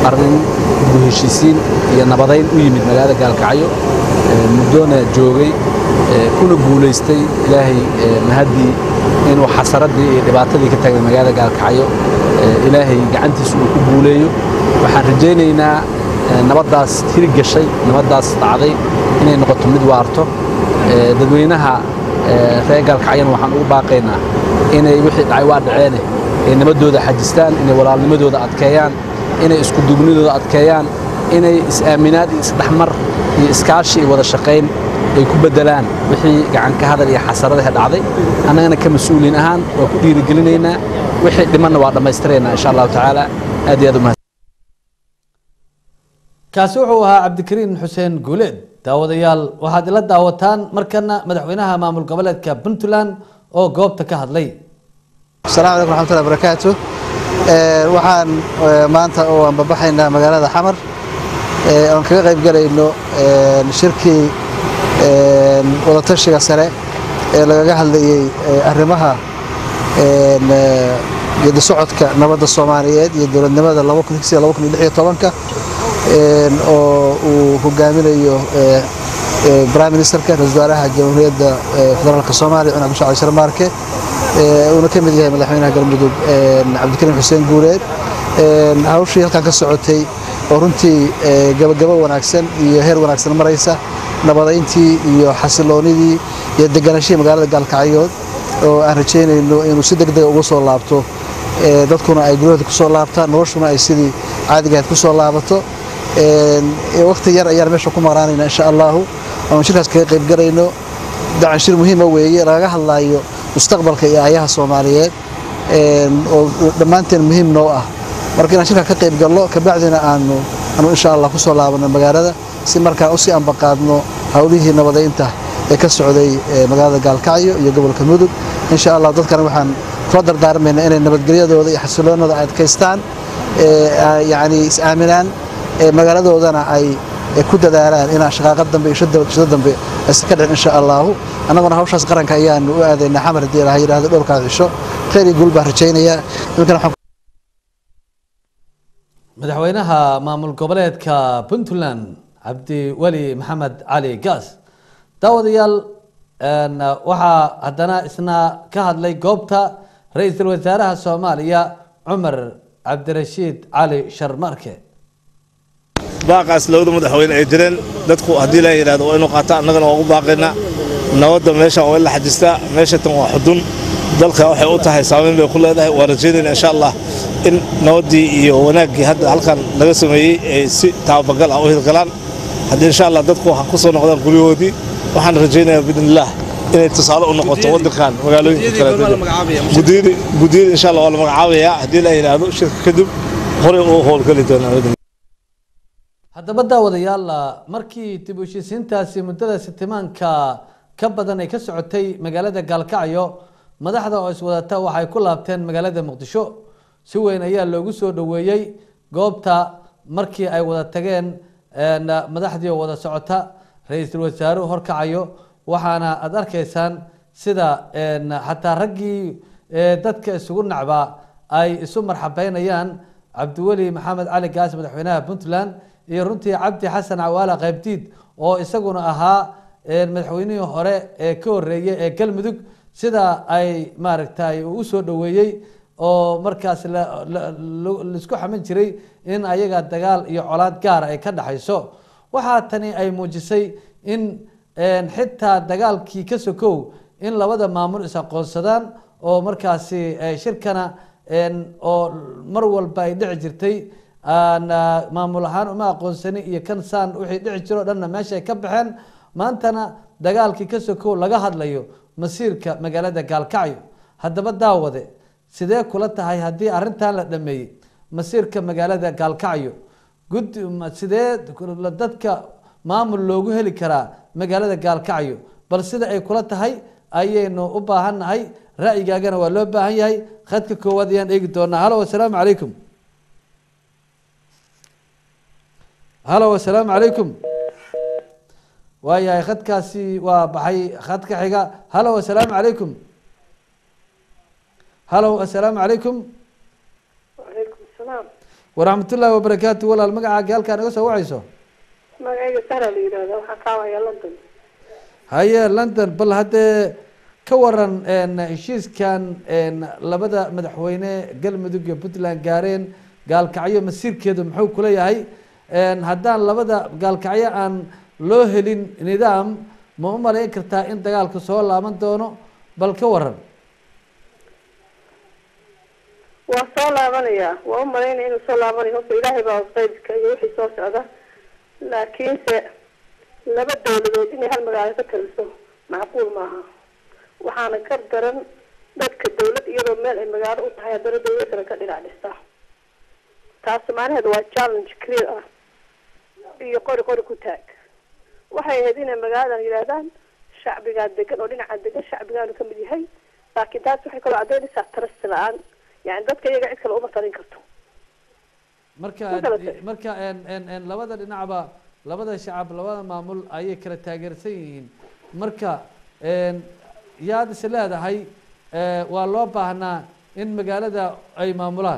arrin dib u heshiisiin iyo nabadayn u yimid magaalada gaalkacyo ee, muddoona joogay ee, kuna guulaystay ilaahay ee, mahaddii inuu xasaradii iyo dhibaatadii ka tagnay magaalada gaalkacyo ee, ilaahay gacantiisa uu ku guuleeyo waxaan rajaynaynaa ee, nabaddaas hiri gashay nabaddaas dhacday inay noqoto mid waarto ee, dadweynaha ee, reer gaalkacyana waxaan ugu baaqaynaa inay wixii dhacay waa dhaceene ay nabadooda xajistaan inay walaalnimadooda adkeeyaan inay isku dugnidooda adkeeyaan inay is-aaminaad iyo isdhexmar iyo iskaashi iyo wada shaqayn ay ku beddelaan wixii gacan ka hadal iyo xasaradaha dhacday annagana ka mas-uuliin ahaan waa ku dhiirigelinaynaa wixii dhimanna waa dhammaystiraynaa insha allahu tacaala aad iyo aad umahad kaasi wuxuu ahaa cabdikariin xuseen guuleed daawadayaal waxaad ila daawataan markana madaxweynaha maamul goboleedka puntland oo goobta ka hadlay asalaamu calaykum raxmatullahi barakaatu Ee, waxaan ee, maanta oo aan babaxaynaa magaalada xamar ee, oon kaga qayb galayno ee, shirkii ee, wadatashiga sare ee lagaga hadlayey ee, arrimaha ee, ee, geedi socodka nabadda soomaaliyeed iyo dowladnimada ka oo uu hogaaminayo ee, ee, prime ministerka ra-iisul wasaaraha jamhuuriyadda ee, federaalka soomaaliya cumar cabdi shacab sharmaarke ee, uuna ka mid yahay madaxweynaha galmudug ee, cabdikariim xuseen guuleed Ee, hawshii halkan ka socotay oo runtii ee, gabagabo wanaagsan iyo heer wanaagsan maraysa nabadayntii iyo xasiloonidii iyo deganashihii magaalada gaalkacyood oo aan rajaynayno inuu si degdega uga soo laabto ee, dadkuna ay guryahooda kusoo laabtaan noloshuna ay sidii caadiga ahayd kusoo laabato waqti yar ayaan meesha ku maqnaanayna insha allahu oon shirkaas kaga qayb galayno dacan shir muhiima weeye lagaga hadlaayo mustaqbalka iyo aayaha soomaaliyeed een, oo dhammaanteen muhiim noo ah marka inaan shirka ka qayb galno kabacdina aanu aanu insha allah kusoo laabano magaalada si markaan usii ambaqaadno howlihii nabadaynta ee ka socday ee, magaalada gaalkacyo iyo gobolka mudug insha allah dadkana waxaan kula dardaarmaynaa inay nabadgelyadooda iyo xasiloonooda adkaystaan ee, ay- yacni is aaminaan ee, magaaladoodana ay ay ku dadaalaan inaan shaqaaqad dambe iyo shada shada dambe aysan ka dhicin insha allahu annaguna hawshaas qaranka ayaanu u aadaynaa xamar haddii ilaha yidhaahdo dhowrkaas cisho khayr iyo guul baan rajaynayaa iminkana waxaan madaxweynaha maamul goboleedka puntland cabdiweli maxamed cali gaas daawadayaal een, waxaa haddana isna ka hadlay goobta ra-iisul wasaaraha soomaaliya cumar cabdirashiid cali sharmarke baaqaas labada madaxweyne ay jireen dadku haddii la yidhahdo waa inuu qaataa annagana waa ugu baaqaynaa nabadda meeshan waa in la xajistaa meesha tan waa xudun dalka waxay u tahay saameyn bay ku leedahay waa rajaynayna insha allah in nabaddii iyo wanaaggii hadda halkan laga sameeyey ay si taabagal ah u hirgalaan haddii insha allah dadku ha ku soo noqdaan guryahoodii waxaan rajaynayaa biidnillaah inay tusaale u noqoto waddankan magaalooyinka kale gudiyada gudiyada insha allah waa la magacaabayaa haddii la yidhaahdo shirka kadib horey uu howlgeli doonaa haddaba daawadayaal markii dib u heshiisiintaasi muddada sitimaanka ka badan ay ka socotay magaalada gaalkacyo madaxda oo iswadata waxay ku laabteen magaalada muqdisho si weyn ayaa loogu soo dhoweeyey goobta markii ay wada tageen een, madaxdii oo wada socota ra-iisul wasaaruhu horkacayo waxaana aada arkaysaan sida een, xataa raggii ee, dadka isugu nacbaa ay isu marxabeynayaan cabdiweli maxamed cali gaas madaxweynaha puntland iyo runtii cabdi xasan cawaala qaybdiid oo isaguna ahaa een, madaxweynihii hore ee ka horeeyey ee galmudug sida ay maaragtay uu usoo dhoweeyey oo markaas la- la- la- laisku xamin jiray in ayaga dagaal iyo colaad gaara ay ka dhaxayso waxaa tani ay muujisay in een, xitaa dagaalkii ka sokow in labada maamul is aqoonsadaan oo markaasi eh, shirkana een, oo mar walba ay dhici jirtay aan ah, maamul ahaan uma aqoonsani iyo kan saan wixii dhici jiro o dhanna meesha ay ka baxeen maantana dagaalkii ka sokow laga hadlayo masiirka magaalada gaalkacyo haddaba daawade sidee kula tahay haddii arrintan la dhameeyey masiirka magaalada gaalkacyo gud ma- sidee dadka maamul loogu heli karaa magaalada gaalkacyo bal sida ay kula tahay ayaynu u baahannahay ra'yigaagana waa loo baahan yahay khadka koowaad ayaan eegi doonaa halo asalaamu calaykum halo asalaamu calaykum waayahay khadkaasi waa baxay khadka xiga halo asalaamu calaykum halo asalaamu calaykum وعليكم السلام waraxmatullaahi wabarakaatu walaal magacaaga halkaa naga soo wacayso magacayga sara la yidhahda waxaan kaawaya london haye london bal haddee ka waran een, heshiiskan een, labada madaxweyne galmudug iyo puntland gaareen gaalkacyo masiirkeedu muxuu kula yahay een, haddaan labada gaalkacyo aan loo helin nidaam ma u malayn kartaa in dagaalku soo laaban doono bal ka waran waa soo laabanaya waa u malaynaya inuu soo laabanayo horta ilaahay baa qaybka iyo wixii soo socda laakiinse laba dawladood inay hal magaalo ka taliso macquul maaha waxaana ka daran dadka dawlad iyadoo meel ay magaalo u tahay haddana dawlad kale ka dhinac dhista taasi macnaheedu waa challenge clear ah iyo qori qori ku taag waxay ahayd inay magaaladan yidhaahdaan shacbigaa degan oo dhinaca degan shacbigaanu kamid yahay laakiin taas waxay kaloo caddaynaysaa trust la-aan yani dadka iyaga cid kale uma talin karto marka Ma garatay? marka een, een, een, labada dhinacba labada shacab labada maamul ayay kala taageersan yihiin marka een, yaad is leedahay ee, waa loo baahnaa in magaalada ay maamulaan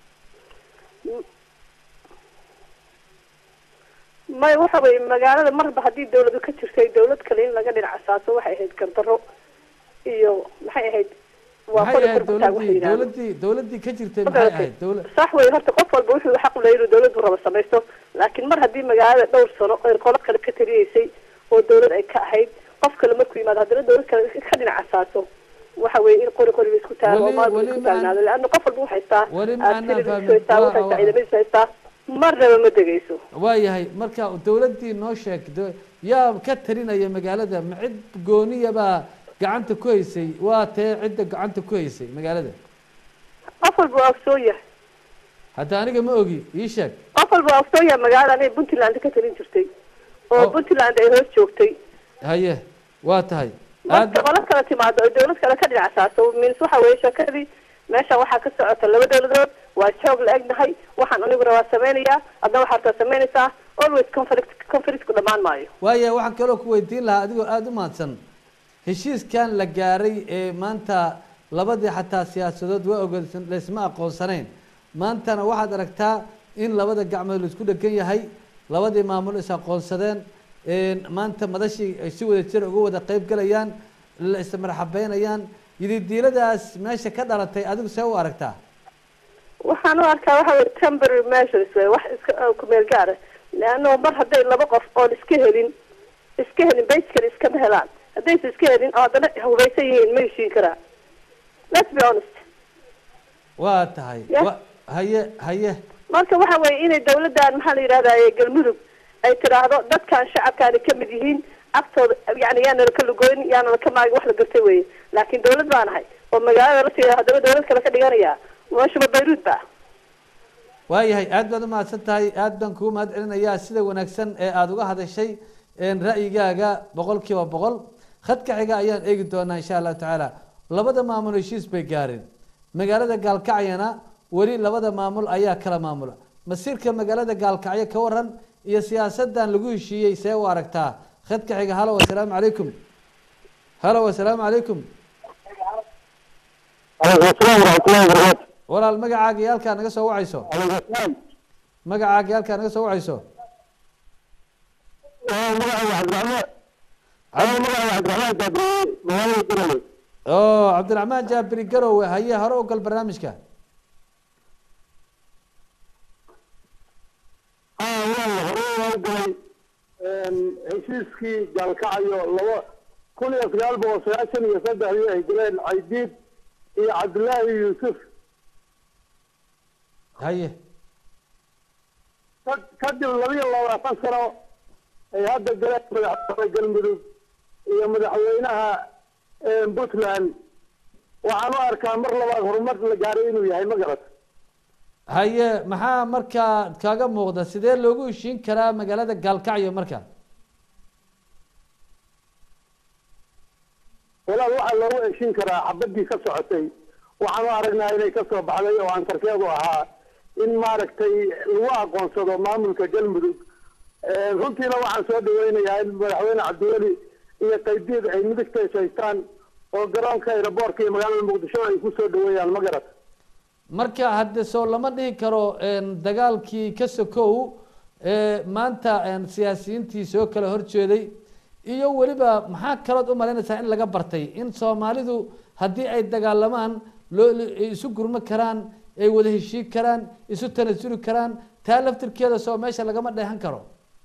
may waxa weye magaalada marba haddii dawladu ka jirtay dawlad kale in laga dhinac asaaso waxay ahayd gardaro iyo maxay ahayd waa maxay qori ahayd qori ku taag waxay dowladii yidhahdaan dowladii dowladii ka jirtay Ma maxay garatay? ahayd dowla sax wey horta qof walba wuxuu xaq u leeyahay inuu dawladdu rabo samaysto laakiin mar haddii magaalada dhowr sano ay qolo kale ka taliyeysay oo dawlad ay ka ahayd qof kale markuu yimaado haddana dawlad kale ka dhinac asaaso waxa weye in qori qori la isku taago Weli- maal weli isku ma aan- taagnaado leanna qof walba wuxuu haystaa weli ma aanan artillery fahmin. haystaa Waa- wuxuu haystaa waa- ciidamadiis haystaa marnaba ma degayso waayahay marka dowladdii noo sheeg do- yaa ka talinaya magaalada ma cid gooniyabaa gacanta ku haysay waa tee cidda gacanta ku haysay magaalada qof walba waa ogsoon yahay hadda aniga ma ogi ii sheeg qof walba waa ogsoon yahay magaalada inay puntland ka talin jirtay oo Oh. puntland ay hoos joogtay haye waa tahay marka qolo kala timaado oo dawlad kale ka dhinac asaaso means waxa weeye shakadii meeshan waxaa ka socota laba dawladood waa joog la egnahay waxaan aniguna waa samaynayaa adna waxaad taa samaynaysaa always conflict conflictku dhammaan maayo waaya waxaan kaloo ku weydiin lahaa adigoo aada u mahadsan heshiiskan la gaaray ee maanta labadii xataa siyaasadood waa ogolsan laysma aqoonsanayn maantana waxaad aragtaa in labada gacmood laisku dhegan yahay labadii maamul is aqoonsadeen een, maanta madashii ay si wada jir uga wada qeyb galayaan la ismarxabeynayaan yididiiladaas meesha ka dhalatay adigu see u aragtaa waxaan u arkaa waxa weye temporary measures wey wax iska oo ku meel gaara leanno mar hadday laba qof oon iska helin iska helin basically iskama helaan haddaysa iska helin oo haddana hubaysan yihiin ma heshiin karaa let's be honest waa tahay Yeah. wa- haye haye marka waxa weeye inay dawladdan maxaa la yidhahdaye galmudug ay tidhaahdo dadkan shacabkaani ka mid yihiin agtooda yani yaanala ka lugoyn yaanala ka maagin wax la gartay weye laakiin dawlad baan ahay oo magaalada la tiraa haddaba dawlad kale ka dhiganaya meeshuba bayruud ba waayahay aad baad u mahadsan tahay aad baan kugu mahad celinayaa sida wanaagsan ee aada uga hadashay een, ra'yigaaga boqol kiiba boqol khadka xiga ayaan eegi doonaa insha allahu tacaala labada maamul heshiis bay gaareen magaalada gaalkacyana weli labada maamul ayaa kala maamula masiirka magaalada gaalkacyo ka waran iyo siyaasadan lagu heshiiyey see u aragtaa khadka xiga halo wasalaamu calaykum halo wasalaamu calaykum walaal magacaaga iyo halkaa naga soo wacayso magacaaga iyo halkaa naga soo wacayso oo cabdiraxmaan jaabiri garowe haye hore u gal barnaamijka heshiiskii gaalkacyo laba kun iyo sagaal boqol sagaashan iyo saddexdii ay galeen caydiid iyo cabdullaahi yuusuf haye ka- kadib laba iyo labaatan sano ay hadda galeen madaxweyne galmudug iyo madaxweynaha eh, puntland waxaan u arkaa mar labaad horumar la gaaray inuu yahay ma garat haye maxaa markaa kaaga muuqda sidee loogu heshiin karaa magaalada gaalkacyo marka walaal waxaa loogu heshin karaa xabadii ka socotay waxaan u aragnaa inay ka soo baxday oo ansarkeedu ahaa in maaragtay lagu aqoonsado maamulka galmudug Eh, runtiina waxaan soo dhaweynayaa in madaxweyne cabdiweli iyo qaydiid ay midigta is haystaan oo garoonka aeroboortka iyo magaalada muqdisho ay ku soo dhaweeyaan ma garat marka hadde soo lama dhihi karo een, dagaalkii ka sokow ee maanta een, siyaasiyiintii soo kala horjeeday iyo weliba maxaa kalood u malaynaysaa in laga bartay in soomaalidu haddii ay dagaalamaan loo ay isu gurmo karaan ay wada heshii karaan isu tanasuli karaan taa laftirkeeda soo meesha lagama dheehan karo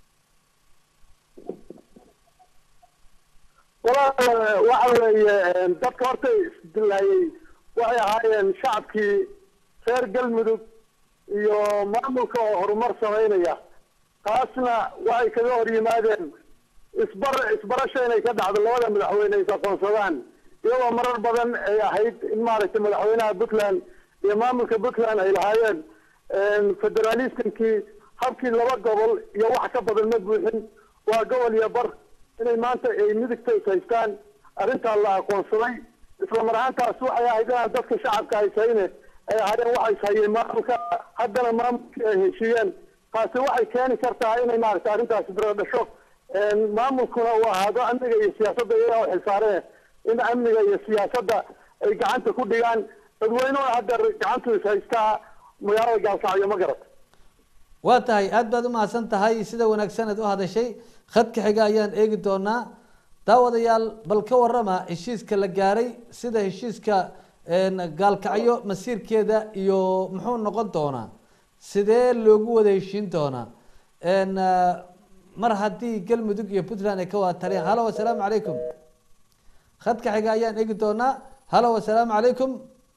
walaal waxa weeye dadka horta isdilaayey waxay ahaayeen shacabkii reer galmudug iyo maamulka oo horumar samaynaya taasna waxay kaga hor yimaadeen isbar isbarasho inay ka dhacdo labada madaxweyne is aqoonsadaan iyagoo marar badan ay ahayd in maaragtay madaxweynaha puntland iyo maamulka puntland ay lahaayeen federalismkii habkii laba gobol iyo wax ka badan ma buuxin waa gobol iyo bar inay maanta ay midigta is haystaan arrintaa la aqoonsaday isla mar ahaantaas waxay ahayd inaan dadka shacabka haysayne ay ahaayeen waxa is hayeen maamulka haddana maamulkii ay heshiiyeen taasi waxay keeni kartaa inay maaragtay arrintaasi biro dhasho maamulkuna uu ahaado amniga iyo siyaasadda iyaga oo xilsaareen in amniga iyo siyaasadda ay gacanta ku dhigaan dadweynuhuna hadda gacantu is haystaa magaalada gaalkacyo ma garat waa tahay aad baad umahadsan tahay sida wanaagsaneed u hadashay khadka xiga ayaan eegi doonaa daawadayaal bal ka warama heshiiska la gaaray sida heshiiska een, gaalkacyo masiirkeeda iyo muxuu noqon doonaa sidee loogu wada heshiin doonaa een, ah, mar haddii galmudug iyo puntland ay ka wada taliyaan halo wasalaamu calaykum khadka xiga ayaan eegi doonaa halo wasalaamu calaykum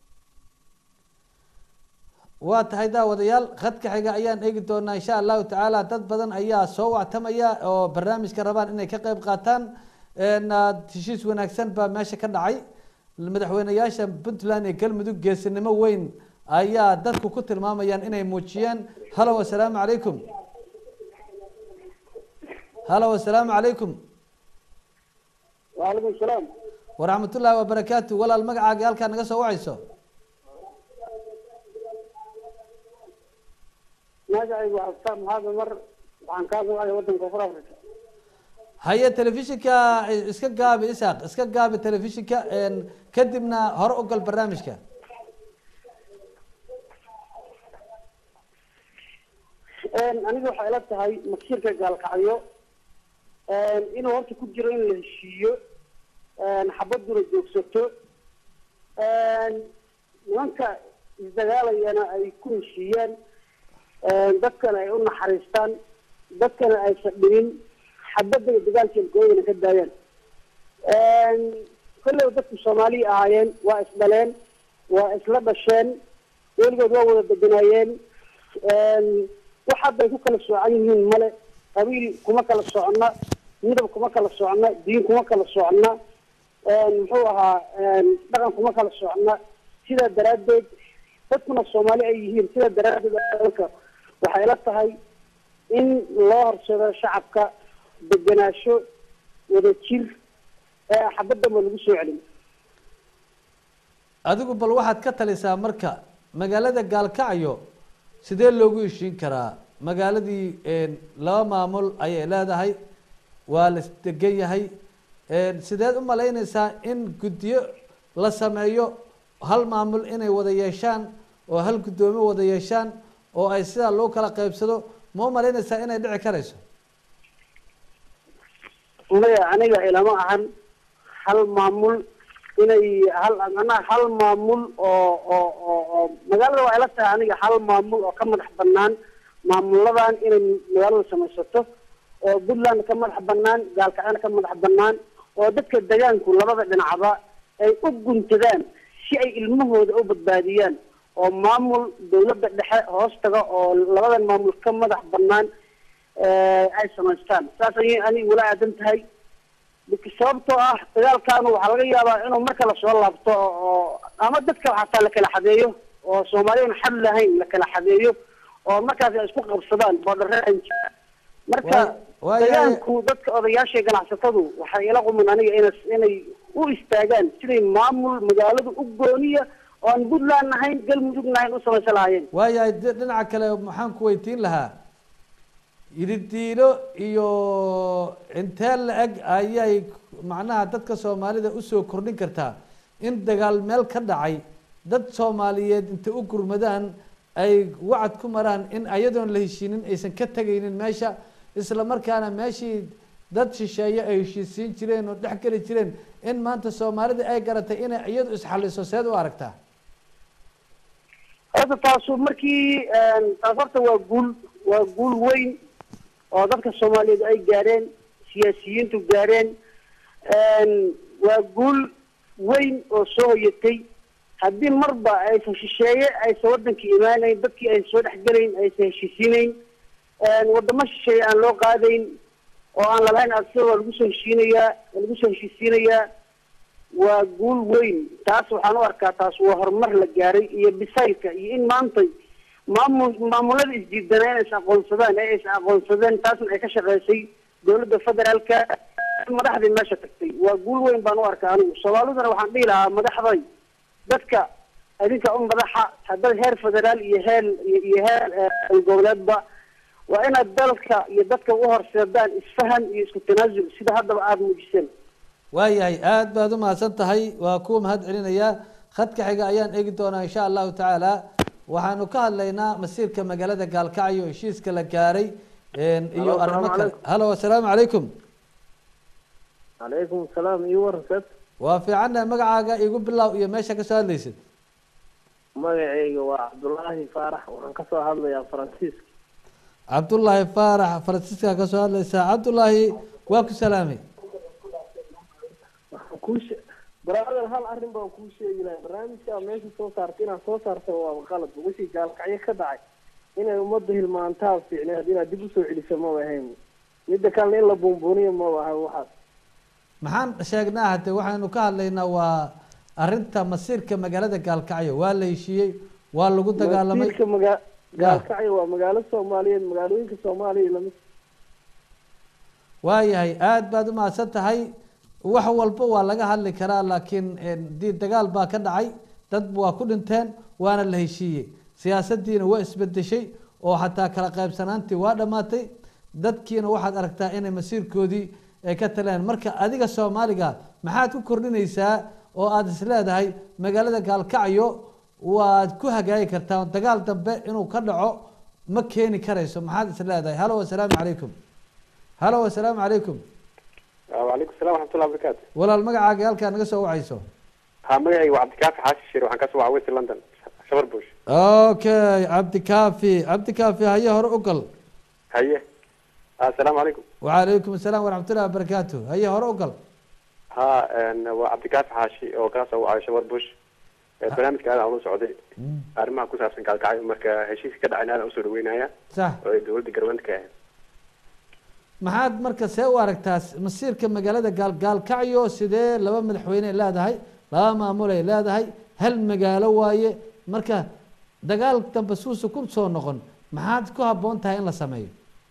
waa tahay daawadayaal khadka xiga ayaan eegi doonaa insha allahu tacaala dad badan ayaa soo wactamaya oo barnaamijka rabaan inay ka qeyb qaataan een, ah, heshiis wanaagsan baa meesha ka dhacay madaxweyneyaasha puntland iyo galmudug geesinimo weyn ayaa dadku ku tilmaamayaan inay muujiyeen halo wasalaamu calaykum halo wasalaamu calaykum waalaikum salaam waraxmatullaahi wabarakaatu walaal magacaaga halkaa naga soo wacayso magacaygu waa xusaan maxamed mar waxaan kaa soo wacay wadanka koonfur africa haye telefishinka iska gaabi isaaq iska gaabi telefishinka een, kadibna hore u gal barnaamijka aniga waxay ila tahay masiirka gaalkacyo inuu horta ku jiro in la heshiiyo xabaduna joogsato nimanka isdagaalayana ay ku heshiiyaan dadkana ay u naxariistaan dadkana aysan dhibin xabadda iyo dagaalka ilkooyana ka daayaan kolley dadku soomaaliya ahaayeen waa isdhaleen waa isla dhasheen weligood waa wada deganaayeen wax hadda ay ku kala soocan yihiin male qabiil kuma kala socna midab kuma kala socna diin kuma kala socna muxuu ahaa dhaqan kuma kala socna sidaa daraaddeed dadkuna soomaali ay yihiin sidaa daraaddeed dalka waxay ila tahay in loo horsado shacabka deganaasho wada jir ee xabaddanba lagu soo celin adigu bal waxaad ka talisaa marka magaalada gaalkacyo sidee loogu heshiin karaa magaaladii laba maamul ayay leedahay waa la isdegan yahay sideed u malaynaysaa in guddiyo la sameeyo hal maamul inay wada yeeshaan oo hal guddoomiye wada yeeshaan oo ay sidaa loo kala qaybsado ma u malaynaysaa inay dhici karayso maya aniga ilama ahan hal maamul inay hal macnaha hal maamul oo oo oo oo magaalada waa ila tahay aniga hal maamul oo ka madax banaan maamuladan inay magaalada samaysato oo puntland ka madax banaan gaalkacana ka madax banaan oo dadka degaanku labada dhinacba ay u guntadaan si ay ilmahooda u badbaadiyaan oo maamul dawladda dhexe hoos taga oo labadan maamul ka madax banaan ay samaystaan saas ayay aniga wala aadan tahay sababtoo ah dagaalkaanu waxaa laga yaabaa inuu mar kale soo laabto oo ama dadka xataa la kala xadeeyo oo soomaaliyan xad lahayn la kala xadeeyo oo markaas ay isku qabsadaan boodhareen marka degaanku dadka odayaasha iyo ganacsatadu waxay ila quman aniga ina inay u istaagaan siday maamul magaaladu u gooniya oo aan puntland nahayn galmudug nahayn u samaysan lahaayeen waayahay de- dhinaca kale maxaan ku weydiin lahaa yididiilo iyo intee la-eg ayay macnaha dadka soomaalida usoo kordhin kartaa in dagaal meel ka dhacay dad soomaaliyeed intay u gurmadaan ay wacad ku maraan in ayadoon la heshiinin aysan ka tegaynin meesha isla markaana meeshii dad shisheeye ay heshiisiin jireen oo dhex geli jireen in maanta soomaalida ay garatay inay iyadu isxaliso seed u aragtaa horta taasu markii taas horta waa guul waa guul weyn oo dadka soomaaliyeed ay gaareen siyaasiyiintu gaareen waa guul weyn oo soo hoyatay haddii marba aysan shisheeye aysan wadankii imaanayn dadkii aysan soo dhexgelayn aysan heshiisiinayn wadamo shisheeye aan loo qaadayn oo aan lalahayn adsida waa lagu soo heshiinayaa waa lagu soo heshiisiinayaa waa guul weyn taas waxaan u arkaa taas waa horumar la gaaray iyo bisaylka iyo in maanta maamul maamulada isdiidanaa inay is aqoonsadaan ee is aqoonsadeen taasna ay ka shaqeysay dowladda federaalka madaxdii meesha tagtay waa guul weyn baan u arkaa anigu soomaaliduna waxaan dhihi lahaa madaxday dadka idinka u madaxa haddaba heer federaal iyo heer iyo heer goboleedba waa inaad dalka iyo dadka u horseedaan isfahan iyo isku tanaasul sida haddaba aada muujiseen waayahay aad baad u mahadsan tahay waa kuwa mahad celinayaa khadka xiga ayaan eegi doonaa insha allahu tacaala waxaanu ka hadlaynaa masiirka magaalada gaalkacyo heshiiska la gaaray iyo Halo, arrimo asalaamu kale calaykum. halo asalaamu calaykum calaykum salaam iyo warasad waa fiicannahay magacaaga igu bilow iyo meesha kasoo hadlaysid magacayga waa cabdulaahi faarax waxaan kasoo hadlayaa faransiiska cabdullaahi faarax faransiiska kasoo hadlaysaa cabdullaahi waa ku salaamay waxaan kuu she brother hal arrin baan kuu sheegi lahay barnaamijkaa meesha soo saarta inaad soo saarta waa qalad wixii gaalkacyo ka dhacay inay ummadda hilmaantaa fiicneed inaad dib usoo celiso maba ahayn midda kalena in la buunbuuniyo maba ahan waxaas maxaan sheegnaa hade waxaynu ka hadlaynaa waa arinta masiirka magaalada gaalkacyo waa la heshiiyey waa lagu dagaalamay masiirka maga gaalkacyo waa magaalo soomaaliyeed magaalooyinka soomaaliya lamid waayahay aad baad u mahadsan tahay wax walba waa laga hadli karaa laakiin dii dagaal baa ka dhacay dad waa ku dhinteen waana la heshiiyey siyaasaddiina waa isbedeshay oo xataa kala qaybsanaantii waa dhammaatay dadkiina waxaad aragtaa inay masiirkoodii ay ka taleen marka adiga soomaaliga maxaad ku kordhinaysaa oo aada is leedahay magaalada gaalkacyo waad ku hagaagi kartaa dagaal dambe inuu ka dhaco ma keeni karayso maxaad is leedahay halo asalaamu calaykum halo asalaamu calaykum وعليكم السلام ورحمة الله وبركاته walaal magacaaga halkaa naga soo wacayso ها مجاي وعبد الكافي حاسس شير وحن كسو عويس لندن شبر بوش okay cabdi kaafi cabdi kaafi haye hore u gal هيا السلام عليكم وعليكم السلام ورحمة الله وبركاته هيا هore u gal ها ان وعبد الكافي حاشي oo ka soo wacay شبر بوش barnaamijka aad aan ula socday arrimaha ku saabsan gaalkacyo marka heshiiska ka dhacayna aad usoo dhaweynaya sax oo ay dowladda garwanta ka ahayd maxaad marka see u aragtaa masiirka magaalada gaal gaalkacyo sidee laba madaxweyne ay leedahay laba maamul ay leedahay hal magaalo waaye marka dagaal dambe suusa ku soo noqon maxaad ku habboon tahay in la sameeyo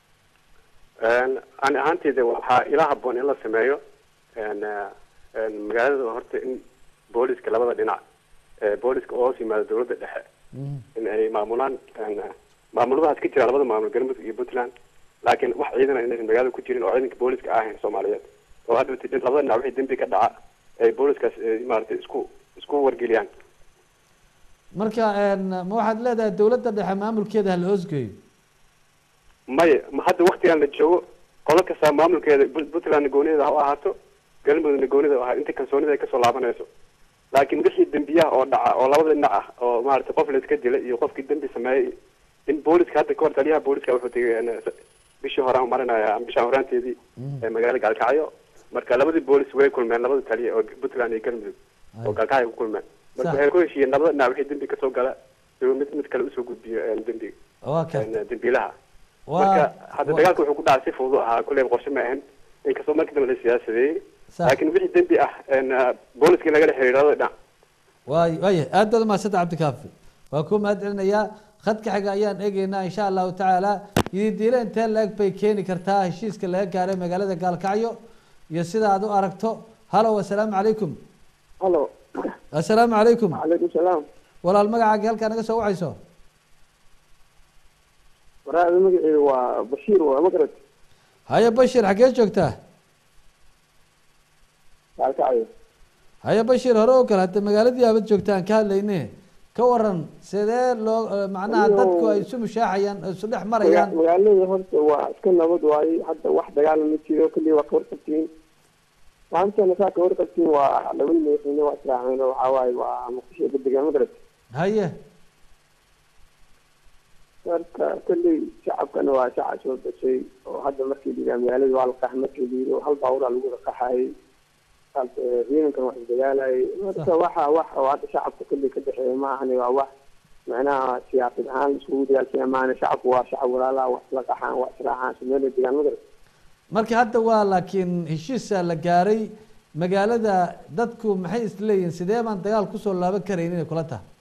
ani ahaanteyda waxaa ila haboon in la sameeyo n n magaalada horta in booliska labada dhinac ee booliska oo hoos yimaada dowladda dhexe in ay maamulaan n maamuladaas ka jira labada maamul galmudug iyo puntland laakiin wax ciidan inaysan magaalada ku jirin oo ciidanka booliska ahayn soomaaliyeed oo hadda labada dhinac wixii dembi ka dhaca ay booliskaas eh, maaragtay isku isku wargeliyaan marka ma waxaad leedahay dowladda dhexe maamulkeeda hala hoosgeeyo maya ma hadda waktigan la joogo qolo kasta maamulkeeda Put- puntland goonida ha u ahaato galmudugna goonida ha inta kalsoonida ay kasoo laabanayso laakiin wixii dembiyaha oo dhaca oo labada dhinac ah oo maaragtay qof la iska dilay iyo qofkii dembi sameeyey in booliska hadda kahor taliyaha booliska wuxuu tegay n bishii hore aan marinaya bishaan horaanteedii ee magaalada gaalkacyo marka labadii boolis way kulmeen labada taliya oo puntland iyo galmudug oo gaalkacyo ku kulmeen marka Sax. waxay ku heshiiyeen labada dhinac wixii dembi kasoo gala inuu mid mid kale usoo gudbiyo een, dembiga waa ka een, dembiilaha Waa- marka hadda waa- dagaalka wuxuu ku dhacay si fudud ahaa kulleyba qorshe ma ahan inkastoo markii dambe la siyaasadeeyey Sax. laakiin wixii dembi ah een, booliskii lagala xiriiray labada dhinac waay waaya aad baad umahadsanta cabdikaafi waa ku mahad celinayaa khadka xiga ayaan eegeynaa insha allahu tacaala yididiile intee la-eg bay keeni kartaa heshiiska laga gaaray magaalada gaalkacyo iyo sida aad u aragto halo asalaamu calaykum halo assalaamu calaykum calaykum salaam walaal magacaaga halkaa naga soo wacayso waraada magaceedu waa bashiir waa magarad haye bashir xaggee joogtaa gaalkacyo haye bashir hore oo kale hadda magaaladii aabad joogta aan ka hadlayne ka waran sidee loo eh, macnaha Iyo- dadku ay isu mushaaxayaan oo isu dhex marayaan Maga- magaalada horta waa iska nabad waaye hadda wax dagaala ma jiro kaliya waa ka warqabtiin maantana saa ka warqabtiin waa labada madaxweyne waa israaceen oo waxaa waaye waa muqdisho degaan magarad haye marka kolley shacabkana waa shacab soo gashay oo hadda markii liiraa magaalada waa la qax markii liiro hal baaburaa lagu wada qaxayay ciidankan wax isdagaalayay marka waxa wax oo hadda shacabka kolley ka dhexeeya ma ahani waa wax macnaha siyaasad ahaan laiskugu dagaalsaya maana shacabku waa shacab walaalaha wax isla qaxaan wax israacaan sumeela degaan magarad marka hadda waa laakiin heshiisa la gaaray magaalada dadku maxay isleeyihiin sidee baan dagaal kusoo laaban karayn inay kula tahay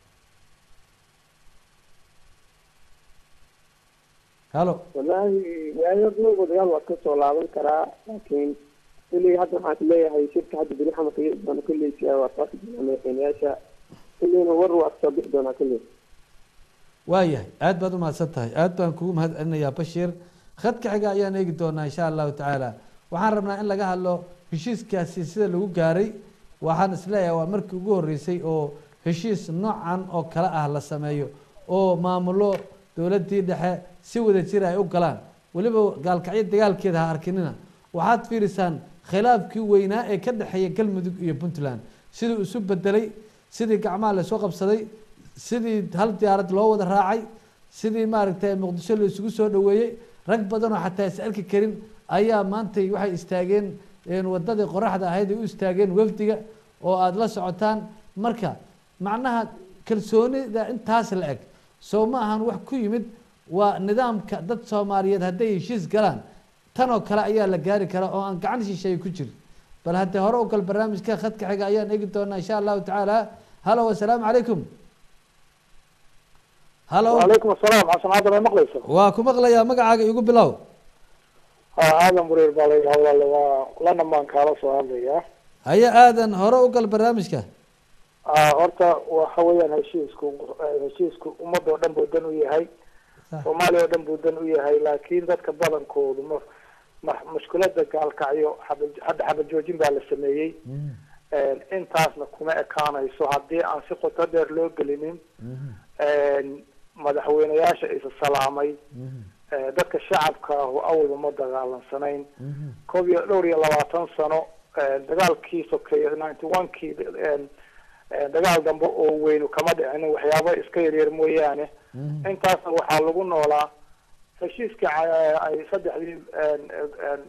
halo wallaahi waayo dhowrba dagaal waa ka soo laaban karaa laakiin kolley hadda waxaan is leeyahay shirka hadda beri xamarka iyo doona kolley si waa saaki doonaa madaxweyneyaasha kolleyna war waa kasoo bixi doonaa kolley waayahay aad baad umahadsan tahay aad baan kugu mahad celinayaa bashiir khadka xiga ayaan eegi doonaa insha allahu tacaala waxaan rabnaa in laga hadlo heshiiskaasi sida lagu gaaray waxaan isleeyahay waa markii ugu horreysay oo heshiis noocan oo kale ah la sameeyo oo maamulo dowladdii dhexe si wada jir ay u galaan weliba gaalkacyo dagaalkeeda ha arkinina waxaad fiirisaan khilaafkii weynaa ee ka dhexeeya galmudug iyo puntland siduu isu bedelay sidii gacmaha lasoo qabsaday sidii hal diyaarad loo wada raacay sidii maaragtay muqdisho la isugu soo dhaweeyey rag badan oo xataa is arki karin ayaa maantay waxay istaageen een wadadii qoraxda ahayd ay u istaageen wafdiga oo aada la socotaan marka macnaha kalsoonida intaas la eg soo ma ahan wax ku yimid waa nidaamka dad soomaaliyeed hadday heshiis galaan tan oo kale ayaa la gaari karaa oo aan gacan shisheeye ku jirin bal haddee hore u gal barnaamijka khadka xiga ayaan eegi doonaa insha allahu tacaala halo wasalaamu calaykum halo وعليكم السلام حسن هذا ما مقليسه waa ku maqlayaa magacaaga igu bilow aadan buriir baa la yidhaha walaale waa lana baan kaala soo hadlayaa haye aadan hore u gal barnaamijka Ah, horta waxa weeyaan heshiisku heshiisku ummad oo dhan buu dan u yahay soomaaliya oo dhan buu dan u yahay laakiin dadka badankoodu ma ma mushkilada gaalkacyo xaba- hadda xabad joojin baa la sameeyey intaasna kuma ekaanayso haddii aan si qoto dheer loo gelinin madaxweyneyaasha isa salaamay eh, dadka shacabka ah oo awalba ma dagaalansanayn koob iyo dhowr iyo labaatan sano eh, dagaalkii sokeeye ninety one kii eh, eh, dagaal dambe oo weynu kama dhicin waxyaaba iska yaryar mooyaane intaasna waxaa lagu noolaa heshiiska ca- ay saddexdii en- en-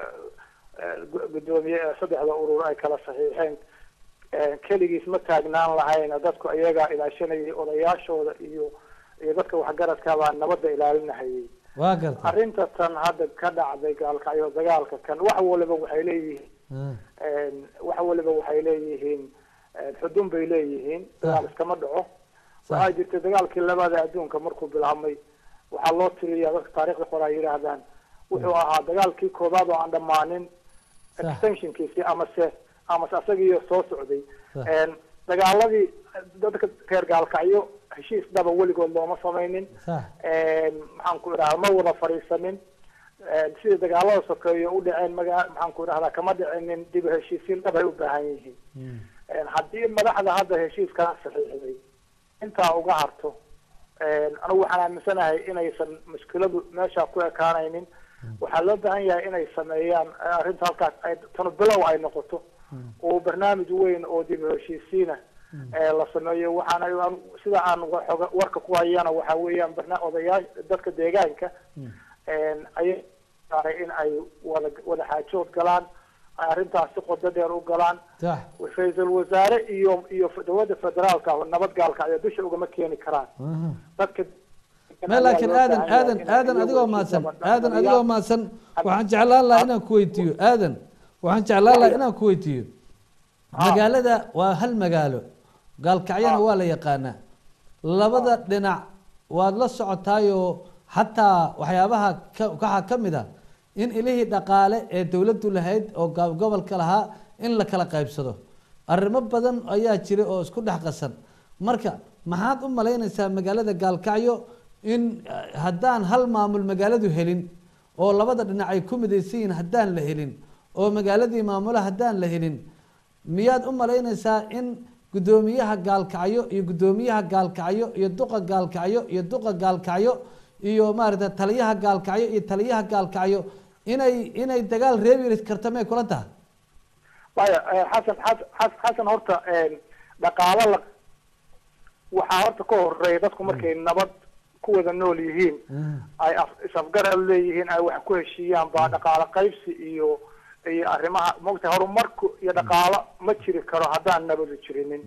en- gu- gudoomiye ee saddexda urur ay kala saxiixeen en, keligiis ma taagnaan lahayna dadku ayagaa ilaashanayay odayaashooda iyo iyo dadka waxgaradka baa nabadda ilaalinahayay waa garta arrinta tan hadda ka dhacday gaalkacyo dagaalka kan wax waliba waxay leeyihiin en, wax waliba waxay leeyihiin en, xudun bay leeyihiin dagaal iskama dhaco waxaa jirta dagaalkii labada adduunka markuu bilaabmay waxaa loo tiriyaa dadka taariikhda qora ay yidhaahdaan wuxuu ahaa dagaalkii koobaad oo aan dhammaanin extensionkiisi amase amase asagiiyo soo socday Sax. En, dagaaladii dadka reer gaalkacyo heshiis dhaba weligood looma samaynin sax En, maxaan ku idhahdaa ma wada fadhiisanin En, sidii dagaalada sokeeyo u dhaceen maga maxaan ku idhahdaa kama dhicinin dib u heshiisiin dhab ay u baahan yihiin En, haddii madaxda hadda heshiiskaa saxiixday intaa uga harto En, anigu waxaan aaminsanahay inaysan mushkiladu meesha ku ekaanaynin waxaa loo baahan yahay inay sameeyaan eh, arrinta halkaas ay tanu bilow ay noqoto oo barnaamij weyn oo dib u heshiisiina ee la sameeyo waxaana aan- sida aan wa- xoga- warka ku hayana waxa weeyaan barna odayaal dadka deegaanka En, ayay saaray in ay wada wada xaajood galaan ay arrintaas si qodo dheer u galaan sax ra-iisul wasaare iyo iyo dowladda federaalka nabad gaalka ayaa dusha ugama keeni karaan dadka me laakiin aadan aadan aadan adigoo mahadsan aadan adigoo mahadsan waxaan jeclaan lahaa inaan ku weydiiyo aadan waxaan jeclaan lahaa inaan ku weydiiyo magaalada waa hal magaalo gaalkacyana waa la yaqaanaa labada dhinac waad la socotaayoo xataa waxyaabaha ka waxaa ka mid a in ilihii dhaqaale ee dowladdu lahayd oo go- gobolka lahaa in la kala qaybsado arrimo badan ayaa jira oo isku dhex qasan marka maxaad u malaynaysaa magaalada gaalkacyo in eh, haddaan hal maamul magaaladu helin oo labada dhinac ay ku midaysan yihiin haddaan la helin oo magaaladii maamula haddaan la helin miyaad u malaynaysaa in guddoomiyaha gaalkacyo iyo guddoomiyaha gaalkacyo iyo duqa gaalkacyo iyo duqa gaalkacyo iyo maaragta taliyaha gaalkacyo iyo taliyaha gaalkacyo inay inay dagaal reebi karta may kula tahay maya eh, xasan xas- xas- xasan horta eh, dhaqaalo la waxaa horta ka horeeya dadku markay nabad ku wada nool yihiin ay af- is-afgarad leeyihiin ay wax ku heshiiyaan baa dhaqaalo qaybsi iyo iyo arrimaha mogta horumarku iyo dhaqaalo ma jiri karo haddaan nabadu jirinin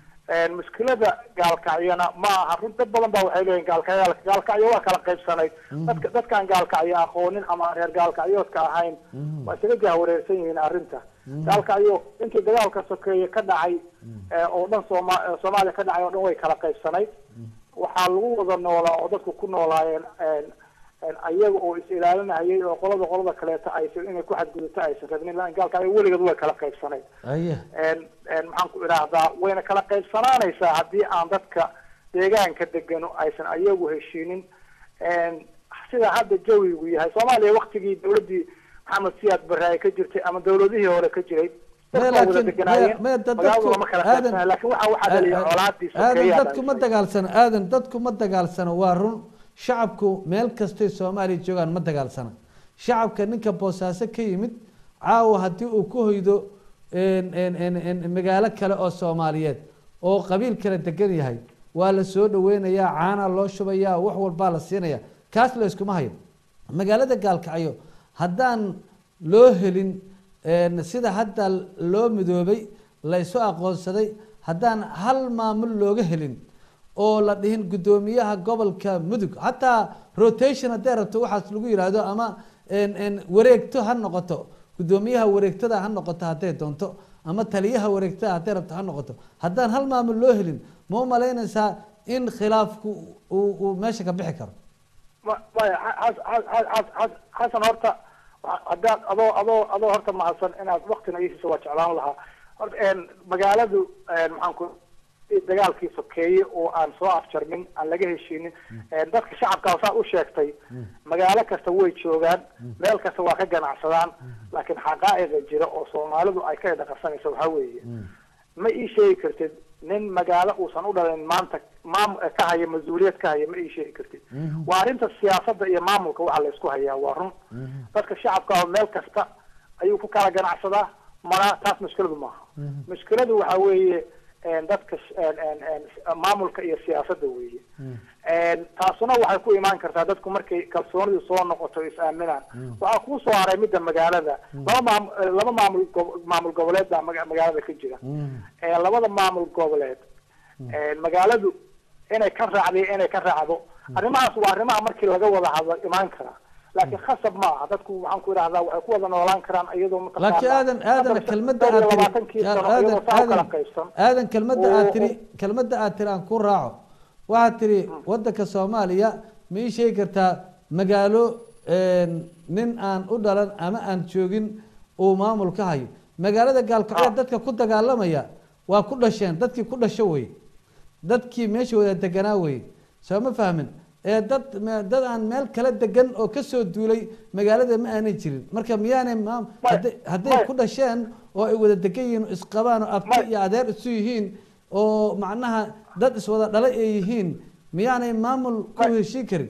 muskilada gaalkacyana ma aha run dad badan baa waxay leeyihin gaalkacyo gaalkacyo waa kala qaybsanay dadka dadkaan gaalkacyo aqoonin ama reer gaalkacyoodka ahayn waa isaga jahwareersan yihiin arrinta gaalkacyo intii dagaalka sokeeye ka dhacay ee, oo dhan sooma ee, soomaaliya ka dhacay oo dhan way kala qaybsanayd waxaa lagu wada noolaa oo dadku ku noolaayeen een, een, ayaga oo is ilaalinayay oo qolada qolada kaleeto aysan inay ku xadgudubto aysan rabnin laan gaalkacyo weligeed way kala qaybsanayd aye een een maxaan ku idhaahdaa wayna kala qaybsanaanaysaa haddii aan dadka deegaanka degano aysan ayagu heshiinin een sida hadda jawigu yahay soomaaliya waktigii dawladdii maxamed siyaad barre ay ka jirtay ama dawladihii hore ka jiray Maya, dadka wada laakiin- deganaayeen maya- maya, dad- magaaladu dadku- lama kala aadan- qaybsanay laakiin waxa waxaa dhaliya colaadii aadan sokeeyaa dadku ma dagaalsano aadan dadku ma dagaalsano waa run shacabku meel kastay soomaaliya joogaan ma dagaalsana shacabka ninka boosaaso ka yimid caawa haddii uu ku hoydo een- een- een- een magaalo kale oo soomaaliyeed oo qabiil kale degan yahay waa la soo dhaweynayaa caana loo shubayaa wax walbaa la siinaya kaas la iskuma hayo magaalada gaalkacyo haddaan loo helin een, sida hadda loo midoobay la isu aqoonsaday haddaan hal maamul looga helin oo la dhihin guddoomiyaha gobolka mudug hataa rotation hadday rabto waxaas lagu yidhaahdo ama een, een, wareegto ha noqoto guddoomiyaha wareegtada ha noqoto hadday doonto ama taliyaha wareegtada hadday rabto ha noqoto haddaan hal maamul loo helin ma u malaynaysaa in khilaafku uu uu meesha ka bixi karo Ma- maya xas- xas- xas- xas- xas- xasan horta wa- haddaad adoo adoo adoo horta mahadsan inaad waktina iisiisa waa jeclaan lahaa horta een, magaaladu een, maxaan ku dagaalkii sokeeye oo aan soo afjarmin aan laga heshiinin een, dadka shacabka saa u sheegtay magaalo kasta way joogaan meel kasta waa ka ganacsadaan laakiin xaqaa'iqa jira oo soomaalidu ay ka dhaqansanayso waxaa weeye ma ii sheegi kartid nin magaalo uusan u dhalin maanta maam ka haya mas-uuliyad ka haya ma ii sheegi kartid waa arrinta siyaasadda iyo maamulka waxa la isku hayaa waa run dadka shacabka ah meel kasta ayuu ku kala ganacsadaa mana taas mushkiladu maaha mushkiladu waxa weeye een, dadka sh- een, een, een, maamulka iyo siyaasadda weeye een, taasuna waxay ku imaan kartaa dadku markay kalsoonidu soo noqoto is aaminaan waxaa kuu soo haray midda magaalada laba maam laba maamul gob- maamul goboleed baa maga- magaalada ka jira ee labada maamul goboleed ee magaaladu inay ka raacdo iyo inay ka raacdo arrimahaas waa arrimaha markii laga wada hadlo imaan kara laakiin khasab ma aha dadku waxaan ku idhahdaa waxay ku wada noolaan karaan iyadoo mataqaanaa laakiin aadan aadan afar- kelmadda afar iyo aad labaatankii tiri sano aadan iyadoo saa u kala aadan qaybsan aadan kelmadda oo- aad tiri kelmadda aad tiri aan ku raaco waxaad tiri wadanka soomaaliya ma ii sheegi kartaa magaalo een, nin aan u dhalan ama aan joogin uu maamul ka hayo magaalada gaalkacyo dadka ku dagaalamaya waa ku dhasheen dadkii ku dhasho wey dadkii meesha wada deganaa wey soo ma fahmin ee dad me- dad aan meel kala degan oo kasoo duulay magaalada ma aanay jirin marka miyaanay maam- hadday- hadday ku dhasheen oo ay wada degan yihiin oo isqabaan oo abti iyo adeer isu yihiin oo macnaha dad iswada dhalay ay yihiin miyaanay maamul ku heshiin karin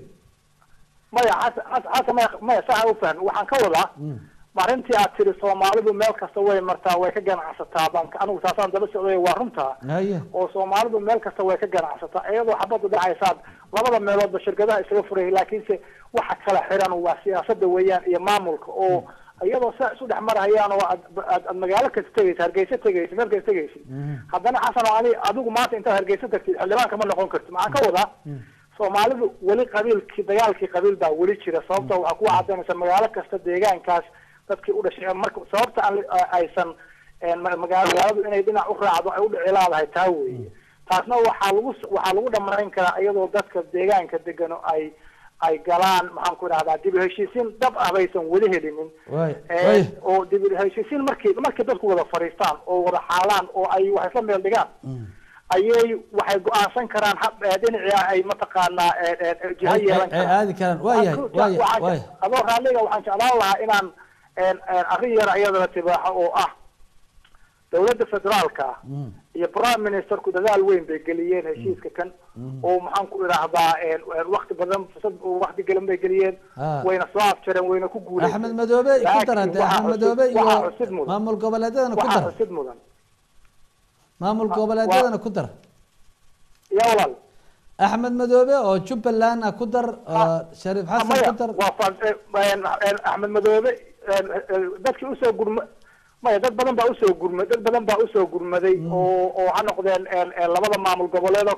maya xasan xasan xasan maya maya saa u fahmi waxaan ka wadaa arrintii aad tiri soomaalidu meel kasta way martaa way ka ganacsataa baan ka- anigu taasaan daba socday waa runtaa haya oo soomaalidu meel kasta way ka ganacsataa iyadoo xabadu dhacaysaad labada meeloodba shirkadaha isaga furay laakiinse waxa kala xiran waa siyaasada weeyaan iyo maamulka oo iyadoo saa isu dhex marhayaan oo aad aad aad magaalo kasta tegaysa hargeysa tegaysa meel kasta tegaysa haddana xasan oo ani adigu maanta intaad hargeysa tagtid xildhibaan kama noqon kartid maxaan ka wadaa soomaalidu weli qabiilkii dagaalkii qabiil baa weli jira sababta waxaa ku cadaynaysa magaalo kasta deegaankaas dadkii u dhashay marka sababta aan la- aysan een, ma- magaalo magaaladu inay dhinac u raacdo ay u dhici laadahay taa weeye taasna waxaa lagu s- waxaa lagu dhamayn karaa iyadoo dadka deegaanka degano ay ay galaan maxaan ku idhahdaa dib u heshiisiin dhab ah baysan weli helinin waay Ee, waay oo dib u heshiisiin markii markii dadku wada fadhiistaan oo wada xaalaan oo ay wax isla meel dhigaan ayay waxay go-aansan karaan hab ee, dhinacii ay mataqaanaa ee, ee, ee, jiha ay yeelan ay- ay karaan aadi karaan waa yahay Waxaan ku- waa yahay waxaan- waa yahay adoo raalliga waxaan jeclaan lahaa inaan een, een, arrin yar iyadana tibaaxo oo ah dowladda federaalka ah iyo prime ministerku dadaal weyn bay geliyeen heshiiska kan oo maxaan ku idhaahdaa wakti badan fursad wakti galan bay geliyeen Ah. wayna soo afjareen wayna ku guuleysteen axmed madoobe ku Laakiin dar hadde waxaa axmed cusub- madoobe iyo waxaa cusub mudan maamul goboleedyadana ku waxaa dar cusub mudan maamul goboleedyadana ku dar ya walaal axmed madoobe oo jubbaland ah ku dar oo shariif xasan maya ku dar waa fa- een, een, axmed madoobe een, een, dadkii usoo gurma maya dad badan baa usoo gurma dad badan baa usoo gurmaday oo oo ha noqdeen een, een, labada maamul goboleedo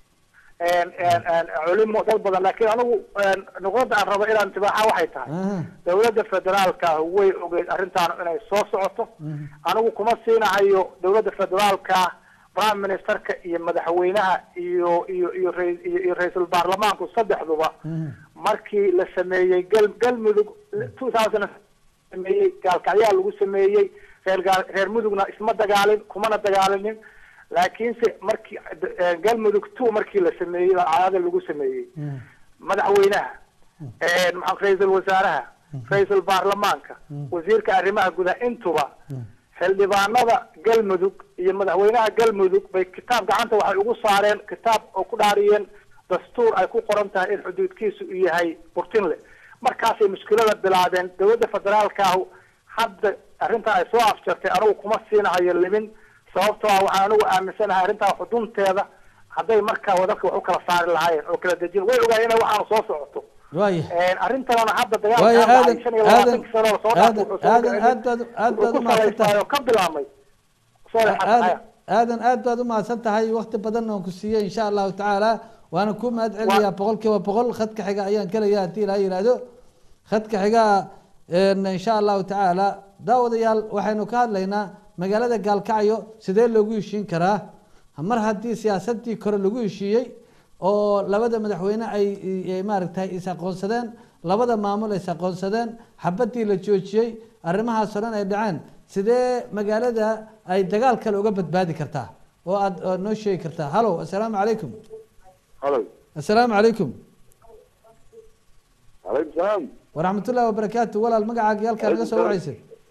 een, een, een, culimo dad badan laakiin anigu een, nuqdada aan rabo inaan tibaaxa waxay tahay dowladda federaalka ah way ogeyd arrintaan inay soo socoto anigu kuma siinahayo dowladda federaalka prime ministerka iyo madaxweynaha iyo iyo iyo rais- iyo iyo ra-iisul baarlamaanku saddexduba markii la sameeyey gal galmudug two thousand sameeyey gaalkacyaa lagu sameeyey reer gaal reer mudugna isma dagaalin kumana dagaalinin laakiinse markii eh, galmudug two markii la sameeyey baa caadada lagu sameeyey madaxweynaha eh, maxaa ra-iisul wasaaraha ra-iisul baarlamaanka wasiirka arrimaha gudaha intuba xildhibaanada galmudug iyo madaxweynaha galmudug bay kitaab gacanta waxay ugu saareen kitaab oo ku dhaariyeen dastuur ay ku qoran tahay in xuduudkiisu uu yahay burtinle markaasay mushkilada bilaabeen dowladda federaalka ah hadda arrintan ay soo afjartay anigu kuma siinahayo limin sababtoo ah waxaan anigu aaminsanahay arrintaa xudunteeda hadday markaa wadalka wax u kala saari lahaayeen oo kala dejin way ogaayeen inay waxaanu soo socoto waaya arrintanana hadda Waayo, dagaalka aadan- shan iyo aadan- labaatanki sano oo soo dhaafay aadan- wuxuu soo aadan- dhicin- aad baad- aad baad wuxuu u ku mahadsan salaysnaay oo ka bilaabmay sorry xasan aadan aadan aad baad u mahadsan tahay wakti badan oon ku siiyey insha allahu tacaala waana ku mahad celinayaa boqol kiiba boqol khadka xiga ayaan gelaya haddii ilaa yihahdo khadka xiga een, insha allahu tacaala daawadayaal waxaynu ka hadlaynaa magaalada gaalkacyo sidee loogu heshiin karaa mar haddii siyaasadii kore lagu heshiiyey oo labada madaxweyne ay ay maaragtay is aqoonsadeen labada maamul ay is aqoonsadeen xabadii la joojiyey arrimahaas oo dhan ay dhaceen sidee magaalada ay dagaal kale uga badbaadi kartaa oo aad oo noo sheegi kartaa hallo assalaamu calaykum halo assalaamu calaykum calaykum salaam waraxmat ullahi wabarakaatu walaal magacaaga iyo halkaa naga soo wacaysa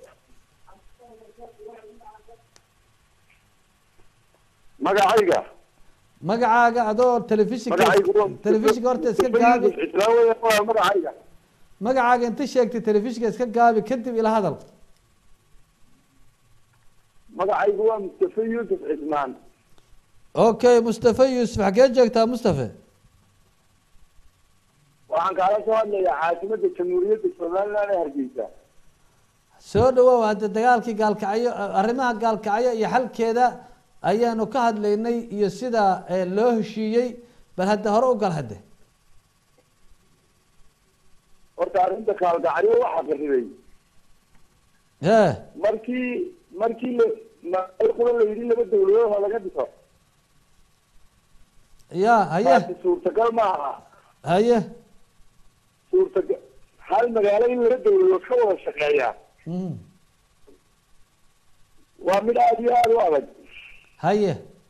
magacayga magacaaga adoo telefishinka Magacaygu waa- telefishinka horta iska gaabi islaa weya waa magacayga magacaaga inta sheegtay telefishinka iska gaabi kadib ila hadal magacaygu waa mustafa yuusuf cismaan okay mustafa yuusuf xagee joogtaa mustafa waxaan kaala soo hadlayaa caasimada jamhuuriyadda somaliland ee hargeysa soo dhawow hadda dagaalkii gaalkacyo arrimaha gaalkacyo iyo xalkeeda ayaanu ka hadlaynay iyo sida eh, loo heshiiyey bal hadda hore u gal hadde horta arrinta kaalgacyo waxaa qarribay he markii markii la ma- qura la yidhi laba dawladood ha laga dhiso ya haye taasi suurtagal ma aha haye suurtagal hal magaalo in laba dawladood ka wada shaqeeya Mm. waa mid aada iyo aada u adag haye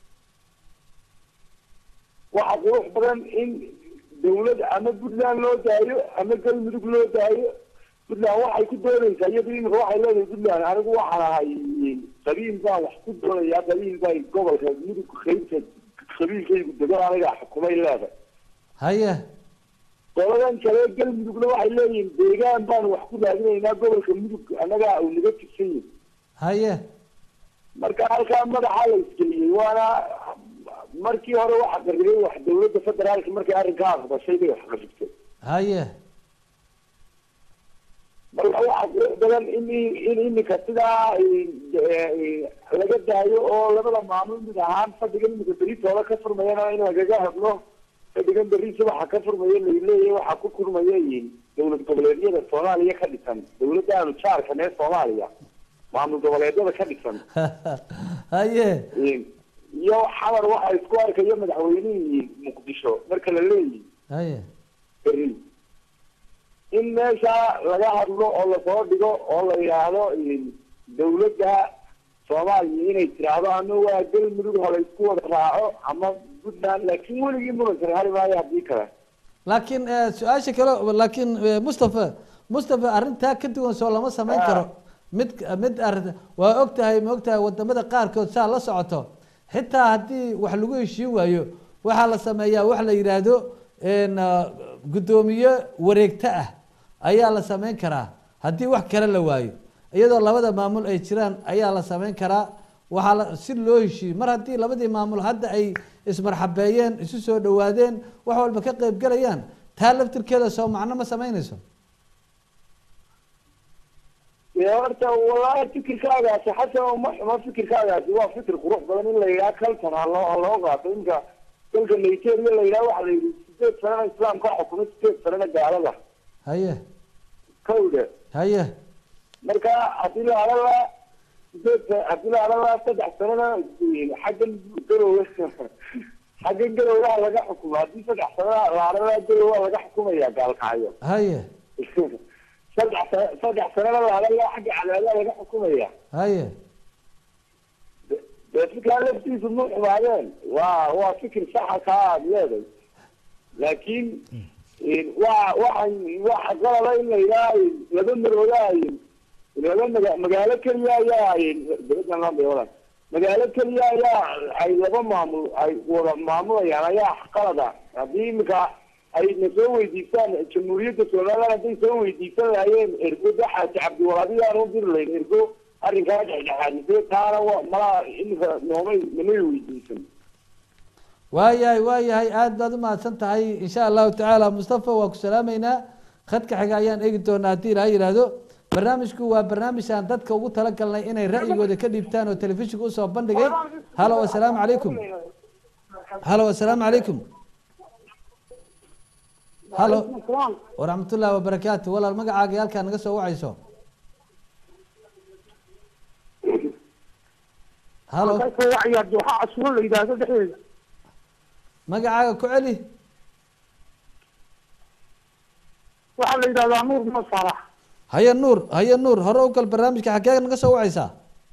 waxa qurux badan in dawlad ama puntland loo daayo ama galmudug loo daayo puntland waxay ku doonaysaa iyadu imika waxay leedahay puntland anigu waxaan ahay qabiil baan wax ku doonayaa qabiil baa gobolka mudug qaybta qabiilkaygu degan aniga xukumay leedahay haye goladan kale galmudugna waxay leeyihiin deegaan baan wax ku raadinaynaa gobolka mudug annagaa uu naga tirsan yahay haye marka halkaa madaxa la isgeliyey waana markii hore waxa qarribay wax dawladda federaalka markay arrinkaa aqbashay bay wax qarribtay haye marka waxaa qurux badan in in imika sidaa eh, laga daayo oo labada maamul mid ahaan fadhigan imika beritooda ka furmayana in lagaga hadlo fadhigan berri subaxa ka furmaya laleeyahay waxaa ku kurmaya dowlad goboleedyada soomaaliya ka dhisan dawladdaanu jaarkan ee soomaaliya maamul goboleedyada ka dhisan haye iyo xamar waxaa isku arkayo madaxweynihii muqdisho marka la leeyihi haye berri in meesha laga hadlo oo lasoo dhigo oo la yidhaahdo dawladda soomaaliya inay tiraahdo ama waa galmudug ha la isku wada raaco ama puntland laakiin weligii murankan hari maayo haddii kale laakiin eh, su-aasha kale laakiin eh, mustafa mustafa arrintaa ka duwan soo lama samayn karo mid mid arrinta waa ogtahay ma ogtahay wadamada qaarkood saa la socoto xitaa haddii wax lagu heshiin waayo waxaa la sameeyaa wax la yidhaahdo n guddoomiye wareegto ah ayaa la sameyn karaa haddii wax kale la waayo iyadoo labada maamul ay jiraan ayaa la sameyn karaa waxaa la si loo heshiiyey mar haddii labadii maamul hadda ay ismarxabeeyeen isu soo dhawaadeen wax walba ka qeyb galayaan taa laftirkeeda soo macno ma sameynayso dee horta wallaahi fikirkaagaasi xasan ma xuma fikirkaagaasi waa fikir qurux badan in la yidhaha kaltan ha loo ha loo qaato inka dalka nigeria la yidhaha waxaa la yidhi sideed sanana islaamka xukumay sideed sanana gaalada haye kowda haye marka haddii la adala sideed sa- haddii la adala saddex sanana xaggan garowe xaggan garowaha laga xukuma haddii saddex sanana la adala garowa laga xukumaya gaalkacyo haye saddex sa- saddex sanana la adala xagga cadaada laga xukumaya haye dee fikraa laftiisu ma xumaadeen waa waa fikir saxa kaa aad leeday laakiin waa waxaan waxa qalaba in la yidhaha laba marooda laba maga magaalo keliya ayaa dowladdan lambeodan magaalo keliya ayaa ay laba maamul ay wada maamulayaan ayaa qalada haddii imika ay na soo weydiistaan jamhuuriyadda somaliland hadday soo weydiisan lahaayeen ergo daxaasi cabdiwalaadi aan u diri lahayn ergo arrinkaa dhexdhexaadisee taana wa malaa imika noomay namay weydiisan waayahay waayahay aada baad umahadsan tahay insha allahu tacaala mustafa waa ku salaameynaa khadka xiga ayaan eegi doonaa haddii ilaha yidhaahdo barnaamijku waa barnaamij aan dadka ugu talagalnay inay ra'yigooda ka dhiibtaan oo telefishinka usoo bandhigay halo assalaamu calaykum halo assalaamu calaykum halo waraxmatullahi wabarakaatu walaal magacaaga iyo halkaa naga soo wacayso halo wacaya dooxa casuro la yidhaahdo dhexdeeda magacaaga ku celi waxaa la yidhahdaa nuur ma farax haye nuur haye nuur hore u gal barnaamijka xaggee naga soo wacaysaa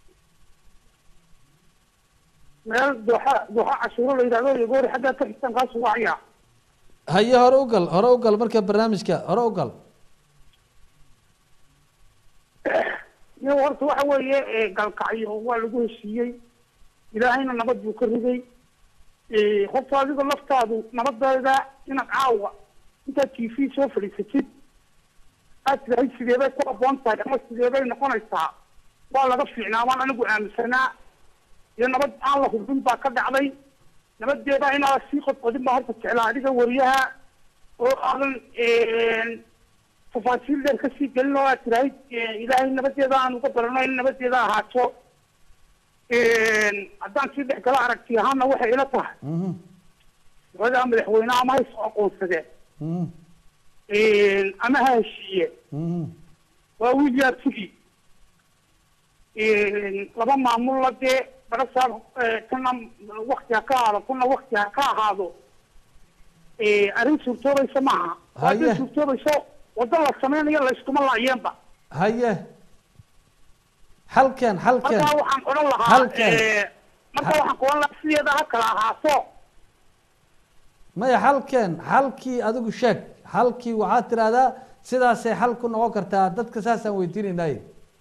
meel dooxa dooxa casuro la yidhahdo iyo goori xaggaa ka xigtaan kaasu wacaya haye hore u gal hore u gal marka barnaamijka hore u gal iyo horta waxa weeye galkacyo waa lagu heshiiyey ilaahayna nabad buu ka riday horta adiga laftaadu nabadeeda inaad caawa intaad t v soo fadhiisatid aad tidahay sideebay ku aboon tahay ama sideebay noqonaysaa waa laga fiicnaa waan anigu aaminsanaa iyo nabad aan la hubin baa ka dhacday nabadeeda inaad sii qodqodin baa horta jeclaa adiga wariyaha oo aadan tafaasiil dheer kasii gelin oo aad tirahay ilaahay nabadeeda aan uga barano in nabadeeda ahaato haddaan sii dhex gala aragti ahaana waxay ila tahay labadaa madaxweyne ama ha isoo aqoonsadeen ama ha heshiiye waa william tigi laba maamulla dee barasaab kana wakti ha ka ahaado kuna wakti ha ka ahaado arrin suurtoobaysa maaha hadday Haye. suurtoobayso waddo la sameynayo layskuma laayeenba haye halkeen halkeen marka waxaan odhan lahaa halkeen eh, marka waxaan ku odhan lahaa sideeda ha kala ahaato maya halkeen halkii adigu sheeg halkii waxaad tidahdaa sidaasay xal ku noqon kartaa dadka saasaan weydiinaynaye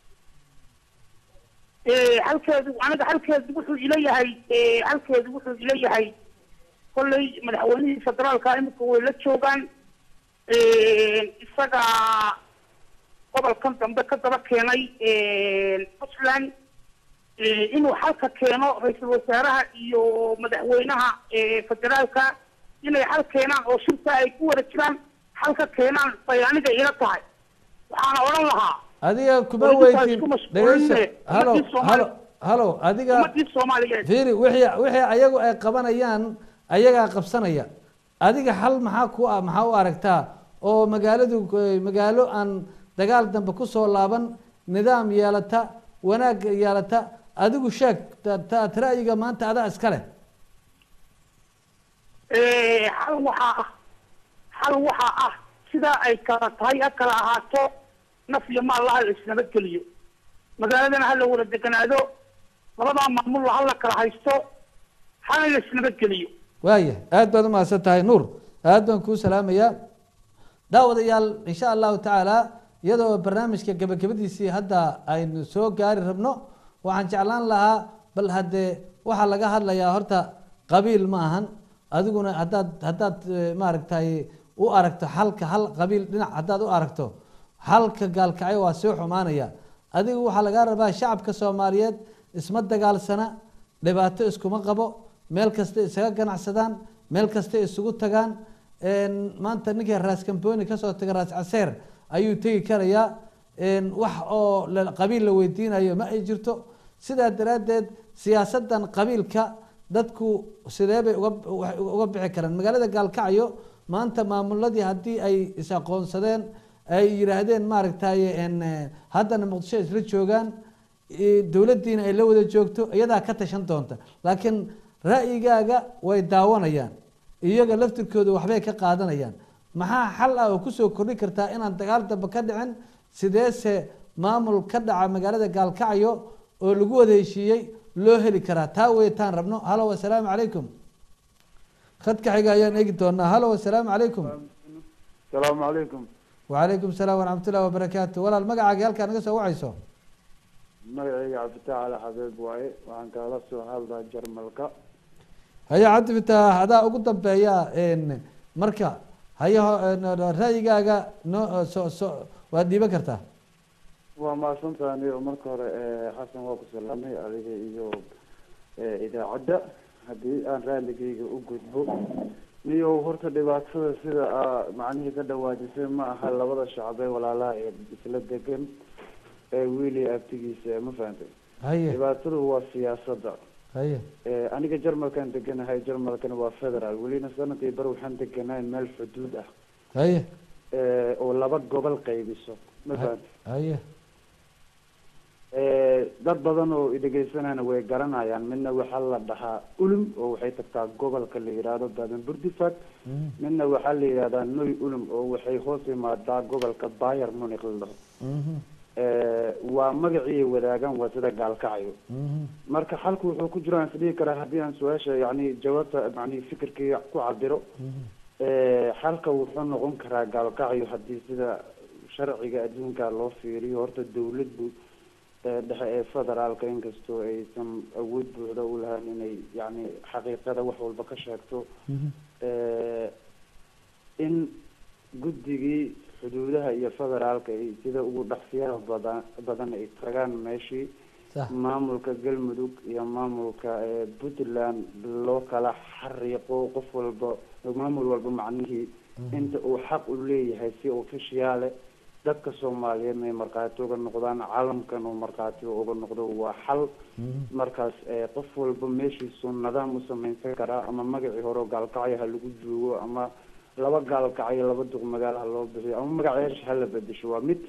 Eh, halkeedu aniga halkeedu wuxuu ila yahay eh, halkeedu wuxuu ila yahay kolley madaxweynihii federaalka imika way la joogaan isaga gobolkan dambe ka daba keenay puntland eh, inuu xalka keeno ra-iisul wasaaraha iyo madaxweynaha eh, federaalka inay xal keenaan oo shirka ay ku wada jiraan xalka keenaan bay aniga ila tahay waxaana odhan lahaa adiga kuma Weliba waa weydin isku mashquulin dhegeyso leh. halo Ummadii Soomaali- halo halo adiga ummadii soomaaliyeed fiiri wixii wixii ayagu ay qabanayaan ayagaa qabsanaya adiga xal maxaa ku ah maxaa u aragtaa oo magaaladu eh, magaalo aan dagaal dambe kusoo laaban nidaam yeelata wanaag yeelata adigu sheeg ta- ta- ra'yiga maanta adaa iska leh Eh, xal waxaa ah xal waxaa ah sidaa ay kala tahay ha kala ahaato naf iyo maal laha la isnabadgeliyo magaaladana ha la wada deganaado labadaa maamul ha la kala haysto hana la isnabadgeliyo waaya aad baad umahadsan tahay nuur aad baan kuu salaamayaa daawadayaal insha allahu tacaala iyadoo barnaamijka gabagabadiisii hadda aynu soo gaari rabno waxaan jeclaan lahaa bal haddee waxaa laga hadlayaa horta qabiil ma ahan adiguna haddaad haddaad eh, maaragtay u aragto xalka hal qabiil dhinac haddaad u aragto xalka gaalkacyo waa soo xumaanaya adigu waxaa lagaa rabaa shacabka soomaaliyeed isma dagaalsana dhibaato iskuma qabo meel kasta isaga ganacsadaan meel kasta isugu tagaan een, maanta ninkii raas kamboni kasoo taga raas caseer ayuu tegi karayaa een, wax oo la- qabiil la weydiinayo ma ay jirto sidaa daraaddeed siyaasadan qabiilka dadku sidee bay uga waxay uga bixi karaan magaalada gaalkacyo maanta maamuladii haddii ay is-aqoonsadeen ay yidhaahdeen maaragtay een, eh, haddana muqdisho isla joogaan i- dowladdiina ay la wada joogto iyadaa ka tashan doonta laakiin ra'yigaaga way daawanayaan iyaga laftirkooda waxbay ka qaadanayaan maxaa xal ah oo kusoo kordhi kartaa inaan dagaal dambe ka dhicin sideese maamul ka dhaca magaalada gaalkacyo oo lagu wada heshiiyey loo heli karaa taa weetaan rabno halo wasalaamu calaykum khadka xiga ayaan eegi doonaa halo wasalaamu calaykum asalaamu calaykum wacalaykum salaam waraxmatullahi wabarakaatu walaal magacaaga halkaa naga soo wacayso magacayga cabditax ali xabeeb waaye waxaan kaala soo hadlaa jarmalka haya cabdi fitaax adaa ugu dambeeya een, marka haya ho- een, ra'yigaaga no so so waad dhiiban kartaa waa mahadsantaha niyo marka hore eh, xasan waa ku salaamay adiga iyo eh, idaacadda haddii aan raaligayga u gudbo niyo horta dhibaatada sida aa macnihii ka dhawaajisay ma aha labada shacbe walaalaha ee isla degan ee wiili abtigiisa ma fahantay haye dhibaatadu waa siyaasadda haye Eh, aniga jarmalkaan deganahay jarmalkana waa federal welina sanadkii bar waxaan deganahay meel xuduud ah haye eh, oo laba gobol qaybiso ma fahantay haye Eh, dad badan oo idhegeysanayna way garanayaan midna waxaa la dhahaa ulum oo waxay tagtaa gobolka la yidhaahdo baden burdifag midna waxaa la yidhahdaa noy ulum oo waxay hoos imaadaa gobolka bayer munich la dhaho Eh, waa magacii wadaagaan waa sida gaalkacyo marka xalku wuxuu ku jiraan isdhihi karaa haddii aan su-aasha yani jawaabta yani fikirkii ku cabiro Eh, xalka wuxuu noqon karaa gaalkacyo haddii sida sharciga adduunka loo fiiriyo horta dawladdu eh, dhexe ee federaalka inkastoo aysan awood buuxda u lahayn inay yani xaqiiqada wax walba ka sheegto Eh, in guddigii xuduudaha iyo federaalka ay sida ugu dhaqsiyaha badan badan ay tagaan meeshii maamulka galmudug iyo maamulka eh, puntland loo kala xariiqo qof walba maamul walba macnihii inta uu xaq u leeyahay si ofishiyaale dadka soomaaliyeed inay markhaati uga noqdaan caalamkan uu markhaati uga noqdo waa xal markaas eh, qof walba meeshiisu nidaam u sameynsan karaa ama magacii hore oo gaalkacyo ha lagu joogo ama laba gaalkacyo laba duq magaalaha loo bixiyo ama magaceesha hala bedesho waa mid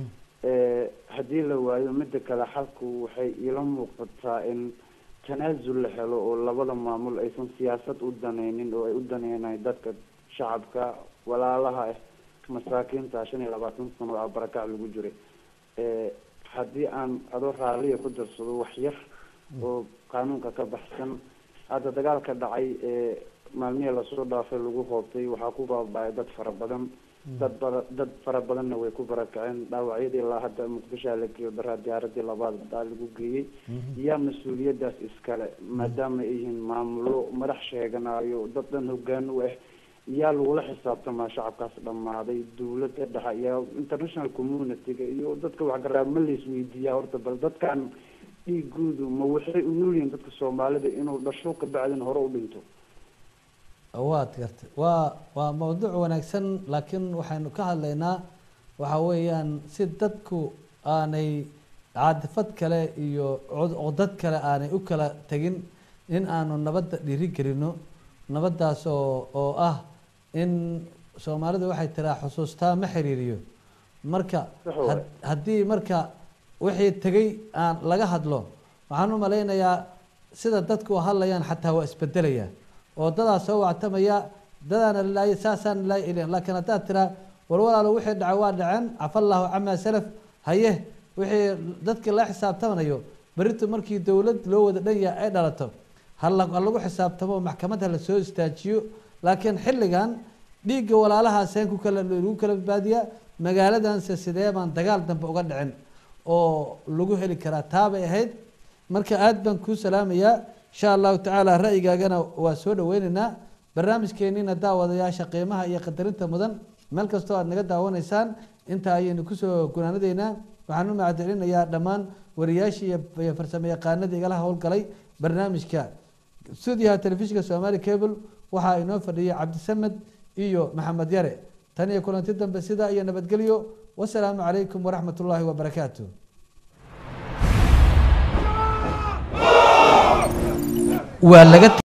Eh, haddii la waayo mida kale xalku waxay iila muuqataa in tanaasul la helo oo labada maamul aysan siyaasad u danaynin oo ay u daneynayn dadka shacabka walaalaha ah masaakiinta shan iyo labaatan sano oo barakac lagu jiray Eh, haddii aan adoo raaliya ku darsado wax yar oo qaanuunka ka baxsan hadda dagaalka dhacay ee maalmihii lasoo dhaafay lagu hoobtay waxaa ku baaba'ay dad fara badan dad bada dad fara badanna way ku barakaceen dhaawacyadii ilaa hadda muqdishoa la geeyo daraa diyaaradii labaad daa lagu geeyey yaa mas-uuliyadaas iskale maadaama ay yihiin maamulo madax sheeganayo dad dhan hogaan u ah yaa lagula xisaabtamaa shacabkaas dhammaaday dawladda dhexe iyo international community-ga iyo dadka waxgaraa ma laisweydiiyaa horta bal dadkan dhiigoodu ma waxay u nool yihiin dadka soomaalida inuu dhasho kabacdin hore u dhinto waad gartay waa waa mawduuc wanaagsan laakiin waxaynu ka hadlaynaa waxa weeyaan si dadku aanay caadifad kale iyo cod- codad kale aanay u kala tegin in aanu nabadda dhiiri gelino nabaddaas oo oo ah in soomaalidu waxay tiraa xusuustaa ma xiriiriyo marka had- haddii marka wixii tegay aan laga hadlo waxaan u malaynayaa sida dadku u hadlayaan xataa waa isbedelaya oo dadaa soo wactamaya dadaana lalaayay saasaan lalaayay ilin laakiin haddaad tiraa war walaalo wixii dhacay waa dhaceen cafa allahu camaa salaf haye wixii dadkii la xisaabtamanayo beritu markii dowlad loo wada dhan yahay ay dhalato hala ha lagu xisaabtamo maxkamad ha lasoo istaajiyo laakiin xilligan dhiigga walaalahaaseen ku kala lagu kala badbaadiyaa magaaladanse sidee baan dagaal dambe uga dhicin oo lagu heli karaa taabay ahayd marka aad baan kuu salaamayaa insha allahu tacaala ra'yigaagana waa soo dhaweyneynaa barnaamijkeeniina daawadayaasha qiimaha iyo qadarinta mudan meel kastoo aad naga daawanaysaan intaa ayaynu kusoo gunaanadeynaa waxaan u mahadcelinayaa dhammaan wariyaashii iyo farsamo yaqaanadii igala howlgalay barnaamijka stuudiyaha telefishinka somaali cable waxaa inoo fadhiyay cabdisamed iyo maxamed yare tan iyo kulanti dambe sidaa iyo nabadgelyo wasalaamu calaykum waraxmat ullaahi wabarakaatu waa laga